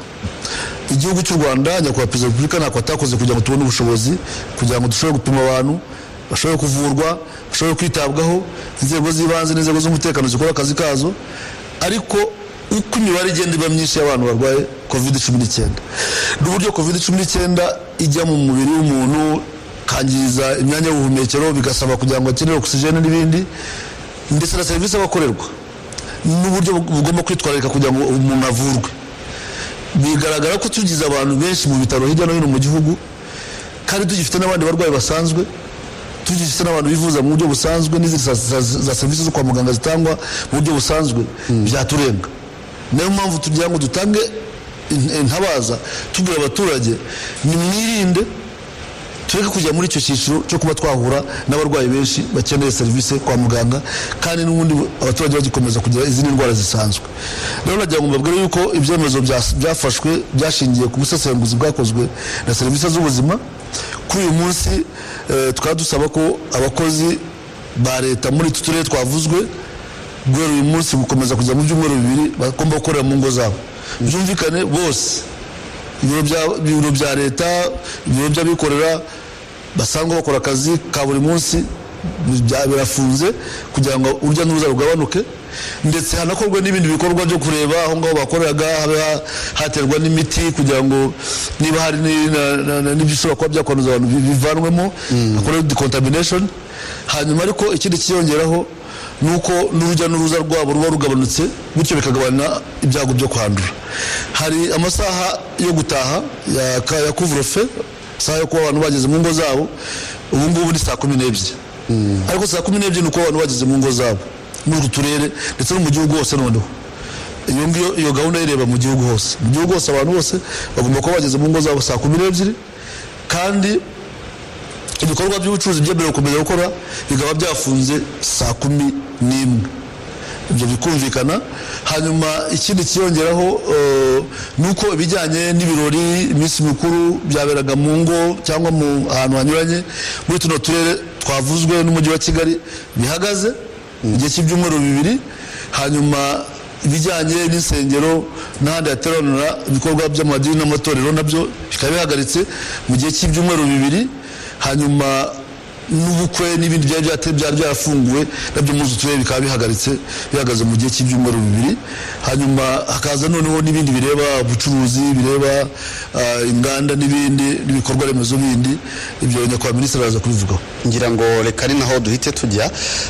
Speaker 13: igihugu cy'u rwanda nyakubahwa perezida wa repubulika ntako atakoze kugira ngo tubone ubushobozi kugira ngo dushobore gupima abantu bashobore kuvurwa bashobore kwitabwaho inzego z'ibanze n'inzego z'umutekano zikora akazi kazo ariko uko imibare igenda iba myinshi y'abantu barwaye kovide cumi n'icyenda n'uburyo kovide cumi n'icyenda ijya mu mubiri w'umuntu kangiriza imyanya y'ubuhumekero bigasaba kugira ngo akenere ogisijene n'ibindi ndetse na serivisi aba akorerwa n'uburyo bugomba kwitwararika kugira ngo umuntu avurwe bigaragara ko tugize abantu benshi mu bitaro hirya no hino mu gihugu kandi tugifite n'abandi barwayi basanzwe tugifite n'abantu bivuza mu buryo busanzwe n'izindi za serivisi zo kwa muganga zitangwa mu buryo busanzwe byaturenga niyo mpamvu tugira ngo dutange intabaza tubwira abaturage nimwirinde tureke kujya muri icyo cyiciro cyo kuba twahura n'abarwayi benshi bakeneye serivisi kwa muganga kandi n'ubundi abaturage bagikomeza kugira izindi ndwara zisanzwe rero nagira ngo mbabwire yuko ibyemezo byafashwe byashingiye ku busesenguzi bwakozwe na serivisi z'ubuzima kuri uyu munsi tukaba dusaba ko abakozi ba leta muri utu turere twavuzwe guhera uyu munsi gukomeza kujya mu byumweru bibiri bagomba gukorera mu ngo zabo byumvikane bose ibiro bya leta ibiro by'abikorera basanzwe bakora akazi ka buri munsi birafunze kugira ngo urujya n'uruza rugabanuke ndetse hanakorwa n'ibindi bikorwa byo kureba aho ngaho bakoreraga habe ha- haterwa n'imiti kugira ngo niba hari ni- na- na- na- n'ibyo ushobora kuba byakwanduza abantu bi- bivanwemo hakorerwe decontamination hanyuma ariko ikindi kiyongeraho ni uko n'urujya n'uruza rwabo ruba rugabanutse bityo bikagabanya ibyago byo kwandura hari amasaha yo gutaha ya, ka- ya kuvurofe isaha yo kuba abantu bageze mu ngo zabo ubu ngubu ni saa kumi n'ebyiri ariko saa kumi n'ebyiri ni uko abantu bageze mu ngo zabo muri utu turere ndetse no mu gihugu hose noneho iyo ngiyo iyo gahunda ireba mu gihugu hose mu gihugu hose abantu bose bagomba kuba bageze mu ngo zabo saa kumi n'ebyiri kandi ibikorwa by'ubucuruzi byemerewe gukomeza gukora bikaba byafunze saa kumi n'imwe ibyo bikumvikana hanyuma ikindi kiyongeraho eh, ni uko ibijyanye n'ibirori iminsi mikuru byaberaga mu ngo cyangwa mu ahantu hanyuranye muri tuno turere twavuzwe n'umujyi wa kigali bihagaze igihe cy'ibyumweru bibiri hanyuma ibijyanye n'insengero n'ahandi hateranira ibikorwa by'amadini n'amatorero nabyo bikaba bihagaritse mu gihe cy'ibyumweru bibiri hanyuma n'ubukwe n'ibindi byari byate- byari byarafunguwe nabyo muri utu turere bikaba bihagaritse bihagaze mu gihe cy'ibyumweru bibiri hanyuma hakaza noneho n'ibindi bireba ubucuruzi bireba ah, inganda n'ibindi n'ibikorwa remezo bindi ibyo nyakubahwa minisitiri araza kubivugaho
Speaker 12: ngira ngo reka ni naho duhite tujya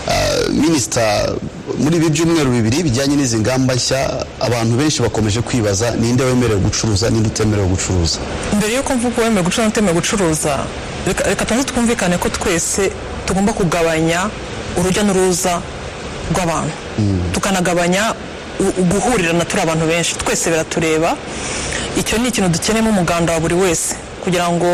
Speaker 12: Ah, minisita muri ibi byumweru bibiri bijyanye n'izi ngamba nshya abantu benshi bakomeje kwibaza ninde wemerewe gucuruza ninde utemerewe gucuruza
Speaker 14: mbere yuko mvuga uwemeye gucuruza n'utemewe gucuruza reka reka tubanze twumvikane ko twese tugomba kugabanya urujya n'uruza rw'abantu tukanagabanya u- guhurirana turi abantu benshi twese biratureba icyo ni ikintu dukeneyemo umuganda wa buri wese kugira ngo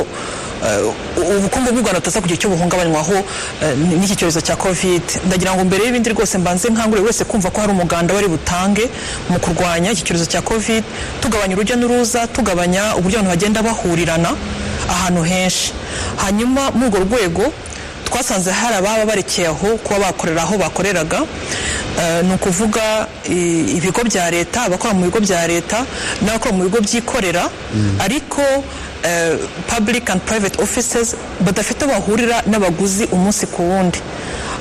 Speaker 14: eh, u- ubukungu bw'u rwanda butaza kugira icyo buhungabanywaho eh, n'iki cyorezo cya covid ndagira ngo mbere y'ibindi rwose mbanze nkangurire wese kumva ko hari umuganda wari butange mu kurwanya iki cyorezo cya covid tugabanya urujya n'uruza tugabanya uburyo abantu bagenda bahurirana ahantu henshi hanyuma muri urwo rwego twasanze hari ababa barekeye aho kuba bakorera aho bakoreraga Eh, ni ukuvuga i- ibigo bya leta abakora mu bigo bya leta n'abakora mu bigo byikorera ariko eh, public and private offices badafite aho bahurira n'abaguzi umunsi ku wundi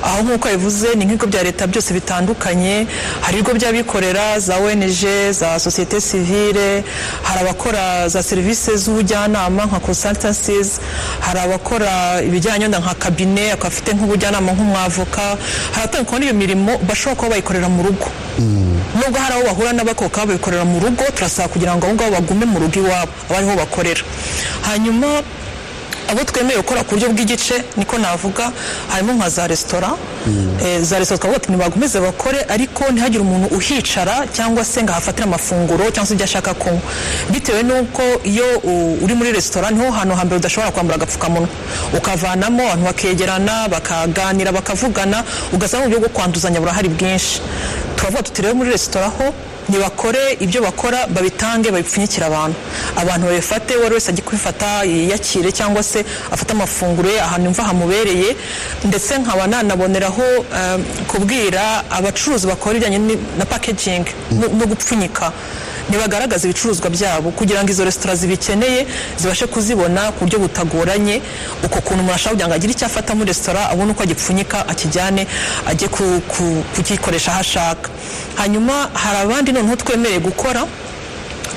Speaker 14: aho nk'uko bivuze ni nk'ibigo bya leta byose bitandukanye hari ibigo by'abikorera za ONG za sosiyete sivile hari abakora za serivisi z'ubujyanama nka consultancies hari abakora ibijyanye wenda nka kabine akaba afite nk'ubujyanama nk'umwavoka hari abatandukanye n'iyo mirimo bashobora kuba bayikorera mu rugo nubwo hari abo bahura n'abakoka babikorera mu rugo turasaba kugira ngo abo ngabo bagume mu rugo iwabo abariho bakorera hanyuma abo twemerewe gukora ku buryo bw'igice niko navuga harimo nka za resitora Eh, za resitora twavuga ati nibakomeze bakore ariko ntihagire umuntu uhicara cyangwa se ngo ahafatire amafunguro cyangwa se ibyo ashaka kunywa bitewe n'uko iyo u- uri muri resitora niho hantu hambere udashobora kwambara agapfukamunwa ukavanamo abantu bakegerana bakaganira bakavugana ugasanga uburyo bwo kwanduzanya burahari bwinshi turavuga tuti rero muri resitora ho ntibakore ibyo bakora babitange babipfunyikire abantu abantu babifate uwo ari wese ajye kubifata yiyakire cyangwa se afate amafunguro ye ahantu imva hamubereye ndetse nkaba nanaboneraho eh, kubwira abacuruzi bakora ibijyanye ni- na packaging no- no gupfunyika ntibagaragaza ibicuruzwa byabo kugira ngo izo resitora zibikeneye zibashe kuzibona ku buryo butagoranye uko kuntu umuntu ashobora kugira ngo agire icyo afata muri resitora abone uko agipfunyika akijyane ajye ku- ku- kugikoresha aho ashaka hanyuma hari abandi noneho twemereye gukora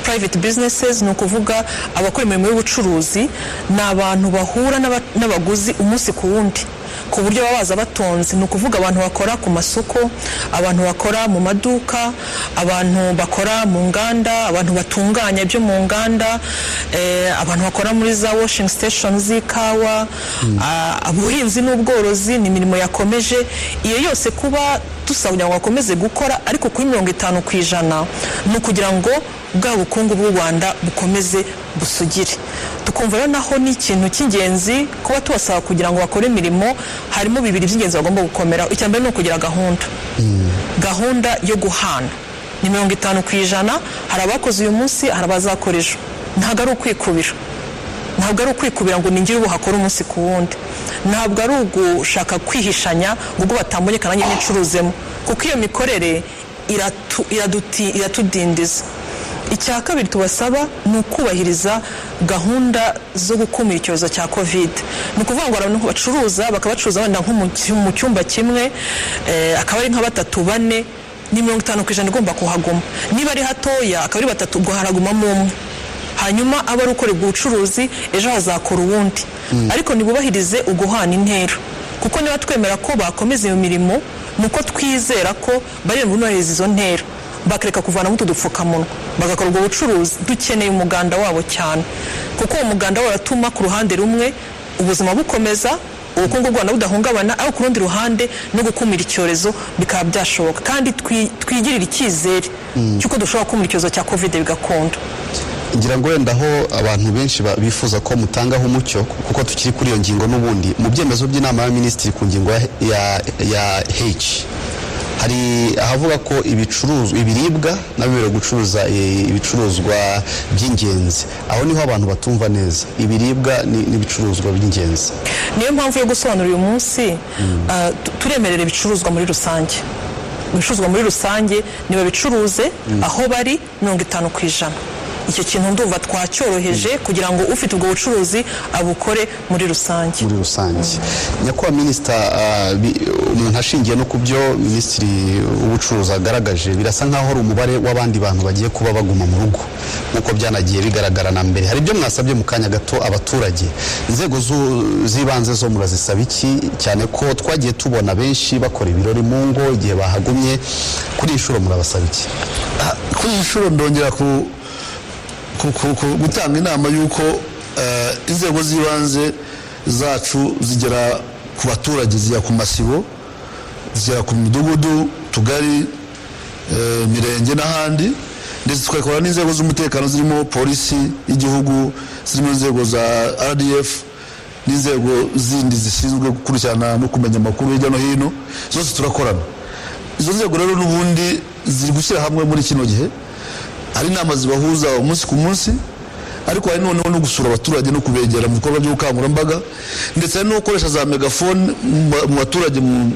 Speaker 14: private businesses ni ukuvuga abakora imirimo y'ubucuruzi ni abantu bahura n'aba- n'abaguzi umunsi ku wundi ku buryo baba baza batonze ni ukuvuga abantu bakora ku masoko abantu bakora mu maduka abantu bakora mu nganda abantu batunganya ibyo mu nganda eh, abantu bakora muri za washing station z'ikawa ah, ubuhinzi n'ubworozi ni imirimo yakomeje iyo yose kuba dusaba kugira ngo bakomeze gukora ariko kuri mirongo itanu ku ijana ni ukugira ngo bwa bukungu bw'u rwanda bukomeze busugire tukumva rero naho ni ikintu cy'ingenzi kuba tubasaba kugira ngo bakore imirimo harimo bibiri by'ingenzi bagomba gukomeraho icya mbere ni ukugira gahunda gahunda yo guhana ni mirongo itanu ku ijana hari abakoze uyu munsi hari abazakora ejo ntabwo ari ukwikubira ntabwo ari ukwikubira ngo ningire ubu hakora umunsi ku wundi ntabwo ari ugushaka kwihishanya ngo ubwo batamboneka nanjye nicuruzemo kuko iyo mikorere iratu- iraduti- iratudindiza icya kabiri tubasaba ni ukubahiriza gahunda zo gukumira icyorezo cya kovide ni ukuvuga ngo abantu bacuruza bakaba bacuruza wenda nko mu cy- mu cyumba kimwe eh, akaba ari nka batatu bane ni mirongo itanu ku ijana igomba kuhaguma niba ari hatoya akaba ari batatu ubwo haragumamo umwe hanyuma aba ari ukora ubwo bucuruzi ejo hazakora uwundi ariko ntibubahirize uguhana intera kuko niba twemera ko bakomeza iyo mirimo ni uko twizera ko bari bunubahiriza izo ntera bakareka kuvanamo utu dupfukamunwa bagakora ubwo bucuruzi dukeneye umuganda wabo cyane kuko uwo muganda wabo uratuma ku ruhande rumwe ubuzima bukomeza ubukungu bw'u rwanda budahungabana ariko ku rundi ruhande no gukumira icyorezo bikaba byashoboka kandi twi- twigirire icyizere cy'uko dushobora gukumira icyorezo cya kovide bigakunda
Speaker 12: ngira ngo wenda aho abantu benshi ba- bifuza ko mutangaho umucyo kuko tukiri kuri iyo ngingo n'ubundi mu byemezo by'inama ya minisitiri ku ngingo ya, ya, ya h hari ahavuga ko ibicuruzwa ibiribwa n'abemerewe gucuruza eh, ibicuruzwa by'ingenzi aho niho abantu batumva neza ibiribwa ni- n'ibicuruzwa by'ingenzi
Speaker 14: niyo mpamvu yo gusobanura uyu munsi ah, tu- turemerera ibicuruzwa muri rusange ibicuruzwa muri rusange nibabicuruze aho bari mirongo itanu ku ijana icyo kintu ndumva twacyoroheje kugira ngo ufite ubwo bucuruzi abukore muri rusange
Speaker 12: muri rusange nyakubahwa minisita ah, bi- umuntu ashingiye no ku byo minisitiri w'ubucuruzi agaragaje birasa nkaho ari umubare w'abandi bantu bagiye kuba baguma mu rugo nk'uko byanagiye bigaragara na mbere hari ibyo mwasabye mu kanya gato abaturage inzego zu- z'ibanze zo murazisaba iki cyane ko twagiye tubona benshi bakora ibirori mu ngo igihe bahagumye kuri iyi nshuro murabasaba iki
Speaker 13: kuri iyi nshuro ndongera ku- ku- ku- ku- gutanga inama y'uko eh, inzego z'ibanze zacu zigera ku baturage zigera ku masibo zigera ku midugudu tugari eh, imirenge n'ahandi ndetse tugakora n'inzego z'umutekano zirimo polisi y'igihugu zirimo inzego za rdf n'inzego zindi zishinzwe gukurikirana no kumenya amakuru hirya no hino zose turakorana izo nzego rero n'ubundi ziri gushyira hamwe muri kino gihe hari inama zibahuza umunsi ku munsi ariko hari noneho no gusura abaturage no kubegera mu bikorwa by'ubukangurambaga ndetse hari no gukoresha za megafone mu ba- mu baturage mu-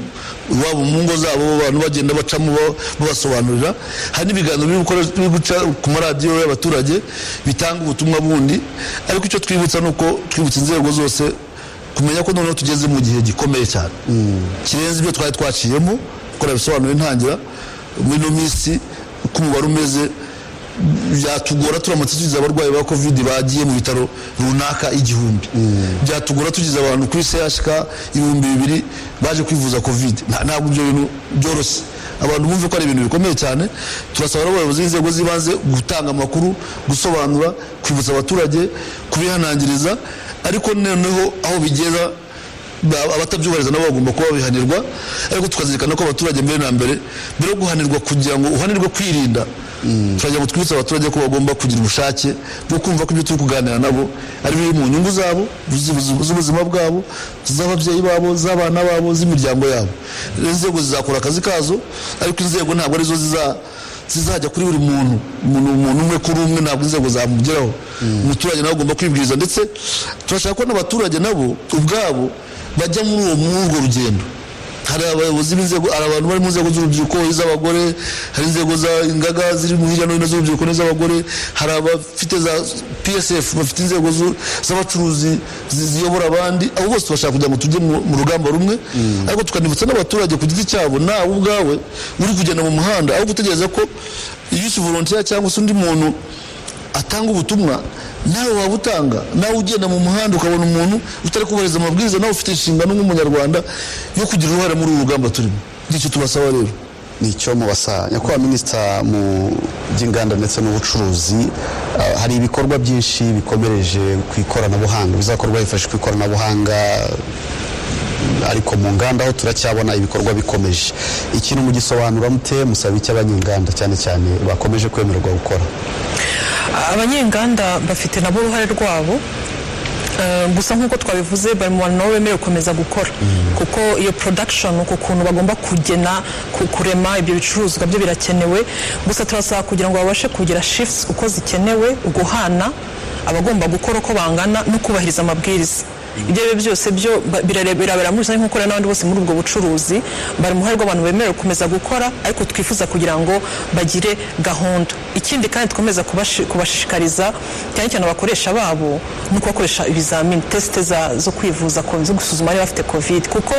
Speaker 13: iwabo mu ngo zabo abantu bagenda bacamo ba- babasobanurira hari n'ibiganiro biri gukora- biri guca ku maradiyo y'abaturage bitanga ubutumwa bundi ariko icyo twibutsa ni uko twibutsa inzego zose kumenya ko noneho tugeze mu gihe gikomeye cyane kirenze ibyo twari twaciyemo kuko bisobanuye ntangira muri ino minsi uko umubare umeze byatugora turamutse tugize abarwayi ba covid bagiye mu bitaro runaka igihumbi byatugora tugize abantu kuri chk ibihumbi bibiri baje kwivuza covid Nta- ntabwo ibyo bintu byoroshye abantu bumve ko ari ibintu bikomeye cyane turasaba rero abayobozi b'inzego z'ibanze gutanga amakuru gusobanura kwibutsa abaturage kubihanangiriza ariko noneho aho bigera ba- abatabyubahiriza nabo bagomba kuba babihanirwa ariko tukazirikana ko abaturage mbere na mbere mbere yo guhanirwa kugira ngo uhanirwe kwirinda turagira ngo twibutse abaturage ko bagomba kugira ubushake bwo kumva ko ibyo turi kuganira nabo ari biri mu nyungu zabo z'ubu- z'ubu- z'ubuzima bwabo z'ababyeyi babo z'abana babo z'imiryango yabo Rero inzego zizakora akazi kazo ariko inzego ntabwo arizo ziza zizajya kuri buri muntu umuntu umuntu umwe kuri umwe ntabwo inzego zamugeraho umuturage nawe agomba kwibwiriza ndetse turashaka ko n'abaturage nabo ubwabo bajya muri uwo muri urwo rugendo hari abayobozi b'inzego hari abantu bari mu nzego z'urubyiruko iz'abagore hari inzego za ingaga ziri mu hirya no hino z'urubyiruko n'iz'abagore hari abafite za psf bafite inzego zu- z'abacuruzi zi- ziyobora abandi abo bose bashaka kugira ngo tujye mu mu rugamba rumwe ariko tukanibutsa n'abaturage ku giti cyabo nawe ubwawe uri kugenda mu muhanda aho gutegereza ko yusi volontiya cyangwa se undi muntu atanga ubutumwa nawe waba utanga nawe ugenda mu muhanda ukabona umuntu utari kubahiriza amabwiriza nawe ufite inshingano nk'umunyarwanda yo kugira uruhare muri uru rugamba turimo ngicyo tubasaba rero
Speaker 12: nicyo mubasa nyakubahwa minisita mu by'inganda ndetse n'ubucuruzi ah, hari ibikorwa byinshi bikomereje ku ikoranabuhanga bizakorwa hifashishwa ikoranabuhanga ariko mu nganda ho turacyabona ibikorwa bikomeje ikintu mugisobanura mute musaba iki abanyenganda cyane cyane bakomeje kwemererwa gukora
Speaker 14: abanyenganda bafite nabo uruhare rwabo Eh, gusa nk'uko twabivuze bari mu bantu nabo bemerewe gukomeza gukora kuko iyo production uku kuntu bagomba kugena ku- kurema ibyo bicuruzwa byo birakenewe gusa turasaba kugira ngo babashe kugira shifts uko zikenewe guhana abagomba gukora uko bangana no kubahiriza amabwiriza ibyo ari byo byose byo ba- birare- birabera muri rusange nk'uko rero n'abandi bose muri ubwo bucuruzi bari mu ruhare rw'abantu bemerewe gukomeza gukora ariko twifuza kugira ngo bagire gahunda ikindi kandi dukomeza kubashi- kubashishikariza cyane cyane abakoresha babo ni ukubakoresha ibizamini tesite za- zo kwivuza ko- zo gusuzuma niba bafite covid kuko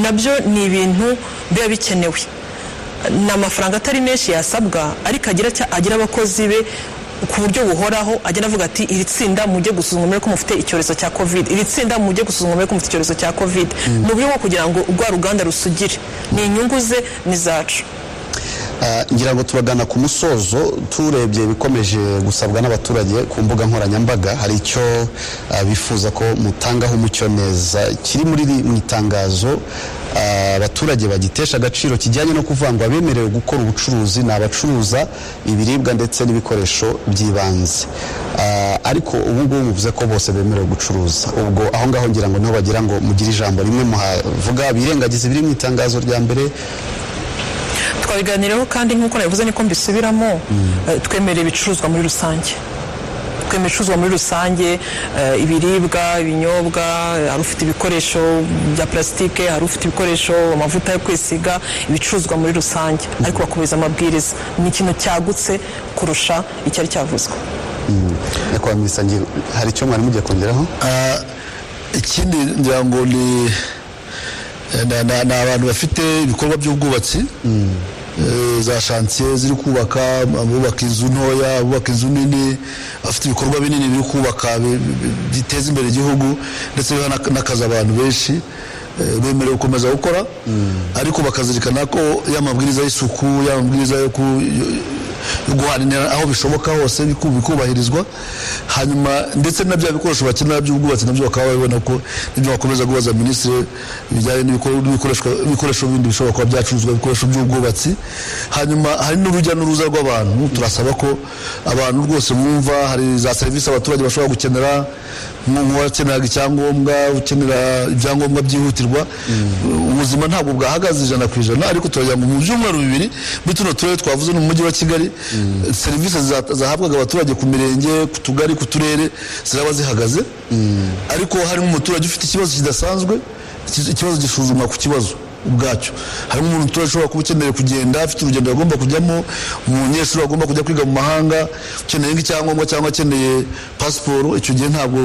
Speaker 14: nabyo ni ibintu biba bikenewe ni amafaranga atari menshi yasabwa ariko agira cya- agira abakozi be ku buryo buhoraho agenda avuga ati iri tsinda mujye gusuzuma murebe ko mufite icyorezo cya covid iri tsinda mujye gusuzuma murebe ko mufite icyorezo cya covid mu buryo bwo kugira ngo rwa ruganda rusugire ni inyungu ze n'izacu
Speaker 12: Ah, ngira ngo tubagana ku musozo turebye ibikomeje gusabwa n'abaturage ku mbuga nkoranyambaga hari icyo ah, bifuza ko mutangaho umucyo neza kiri muri iri- mu itangazo ah, abaturage bagitesha agaciro kijyanye no kuvangwa bemerewe gukora ubucuruzi ni abacuruza ibiribwa ndetse n'ibikoresho by'ibanze Ah, ariko ubu ngubu muvuze ko bose bemerewe gucuruza ubwo aho ngaho ngira ngo niho bagira ngo mugire ijambo rimwe muhavuga birengagize ibiri mu itangazo rya mbere
Speaker 14: twabiganiraho kandi nk'uko nabivuze niko mbisubiramo eh, twemerera ibicuruzwa muri rusange twemera ibicuruzwa muri rusange eh, ibiribwa ibinyobwa eh, hari ufite ibikoresho bya plasitike hari ufite ibikoresho amavuta yo kwisiga ibicuruzwa muri rusange ariko bakubahiriza amabwiriza ni ikintu cyagutse kurusha icyari cyavuzwe
Speaker 12: nyakubahwa minisita ngi- hari icyo mwari mugiye kongeraho
Speaker 13: Ah, ikindi ngira ngo ni na- na- ni abantu bafite ibikorwa by'ubwubatsi Eh, za shansiye ziri kubaka abubaka inzu ntoya abubaka inzu nini bafite ibikorwa binini biri kubaka bi- bi- biteza imbere igihugu ndetse biha n'ak- n'akazi abantu benshi eh, bemerewe gukomeza gukora ariko bakazirikana ko ya mabwiriza y'isuku ya mabwiriza yo ku- yo- yo guhana intera aho bishoboka hose biku- bikubahirizwa hanyuma ndetse na bya bikoresho bakenera by'ubwubatsi nabyo bakaba babibona ko nibyo bakomeza kubaza minisitiri bijyanye n'ibikor- n'ibikoreshwa- ibikoresho bindi bishobora kuba byacuruzwa ibikoresho by'ubwubatsi hanyuma hari n'urujya n'uruza rw'abantu turasaba ko abantu rwose mwumva hari za serivisi abaturage bashobora gukenera nk'uwakeneraga icyangombwa ukenera ibyangombwa byihutirwa ubuzima ntabwo bwahagaze ijana ku ijana ariko turagira ngo mu byumweru bibiri muri tuno turere twavuze ni mu mujyi wa kigali eh, serivisi za- zahabwaga abaturage ku mirenge ku tugari ku turere ziraba zihagaze ariko harimo umuturage ufite ikibazo kidasanzwe iki- ikibazo gisuzumwa ku kibazo ubwacyo harimo umuntu umuturage ushobora kuba ukeneye kugenda afite urugendo agomba kujyamo umunyeshuri agomba kujya kwiga mu mahanga ukeneye nk'icyangombwa cyangwa akeneye pasiporo icyo gihe ntabwo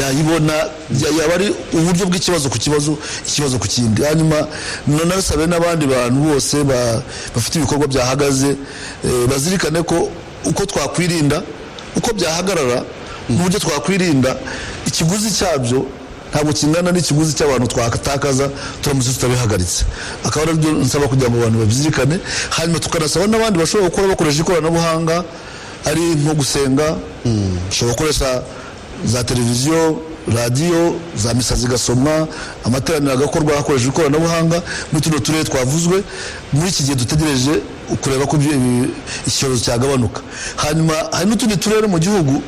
Speaker 13: yayibona ya- yaba ari uburyo bw'ikibazo ku kibazo ikibazo ku kindi hanyuma nanabisabe n'abandi bantu bose ba- bafite ibikorwa byahagaze eh, bazirikane ko uko twakwirinda uko byahagarara n'uburyo twakwirinda ikiguzi cyabyo ntabwo kingana n'ikiguzi cy'abantu twatakaza turamutse tutabihagaritse akaba ari byo nsaba kugira ngo abantu babyirikane hanyuma tukanasaba n'abandi bashobora gukora bakoresha ikoranabuhanga ari nko gusenga ushobora gukoresha za televiziyo radiyo za misa zigasomwa amateraniro agakorwa hakoreshejwe ikoranabuhanga muri tuno turere twavuzwe muri iki gihe dutegereje kureba ko ibyo- ibi- icyorezo cyagabanuka hanyuma hari n'utundi turere mu gihugu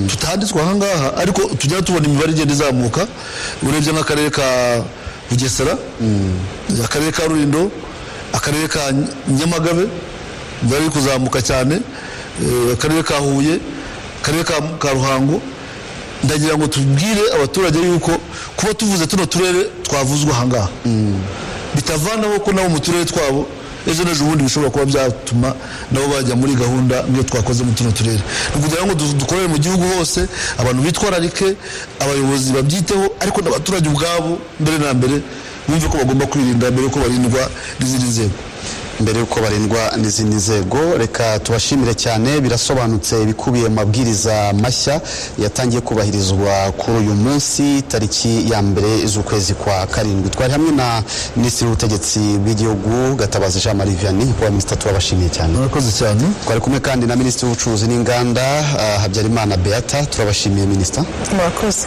Speaker 13: tutanditswe ahangaha ariko tujya tubona imibare igenda izamuka urebye nk'akarere ka bugesera akarere ka rulindo akarere ka nyamagabe bari kuzamuka cyane eh, akarere ka huye akarere ka- ka ruhango ndagira ngo tubwire abaturage yuko kuba tuvuze tuno turere twavuzwe ahangaha bitavanaho ko nabo mu turere twabo ejo n'ejo bundi bishobora kuba byatuma nabo bajya muri gahunda nk'iyo twakoze mu tuno turere ni ukugira ngo du- dukorere mu gihugu hose abantu bitwararike abayobozi babyiteho ariko n'abaturage ubwabo mbere na mbere bumve ko bagomba kwirinda mbere yuko barindwa n'izindi nzego
Speaker 12: mbere yuko barindwa n'izindi nzego reka tubashimire cyane birasobanutse ibikubiye mu mabwiriza mashya yatangiye kubahirizwa kuri uyu munsi tariki ya mbere z'ukwezi kwa karindwi twari hamwe na minisitiri w'ubutegetz bw'igihugu gatabazi jean marie vianney wa minisita turabashimiye cyane
Speaker 13: murakoze cyane
Speaker 12: twari kumwe kandi na minisitiri w'ubucuruzi n'inganda ah, habyarimana beata turabashimiye minisita
Speaker 14: murakoze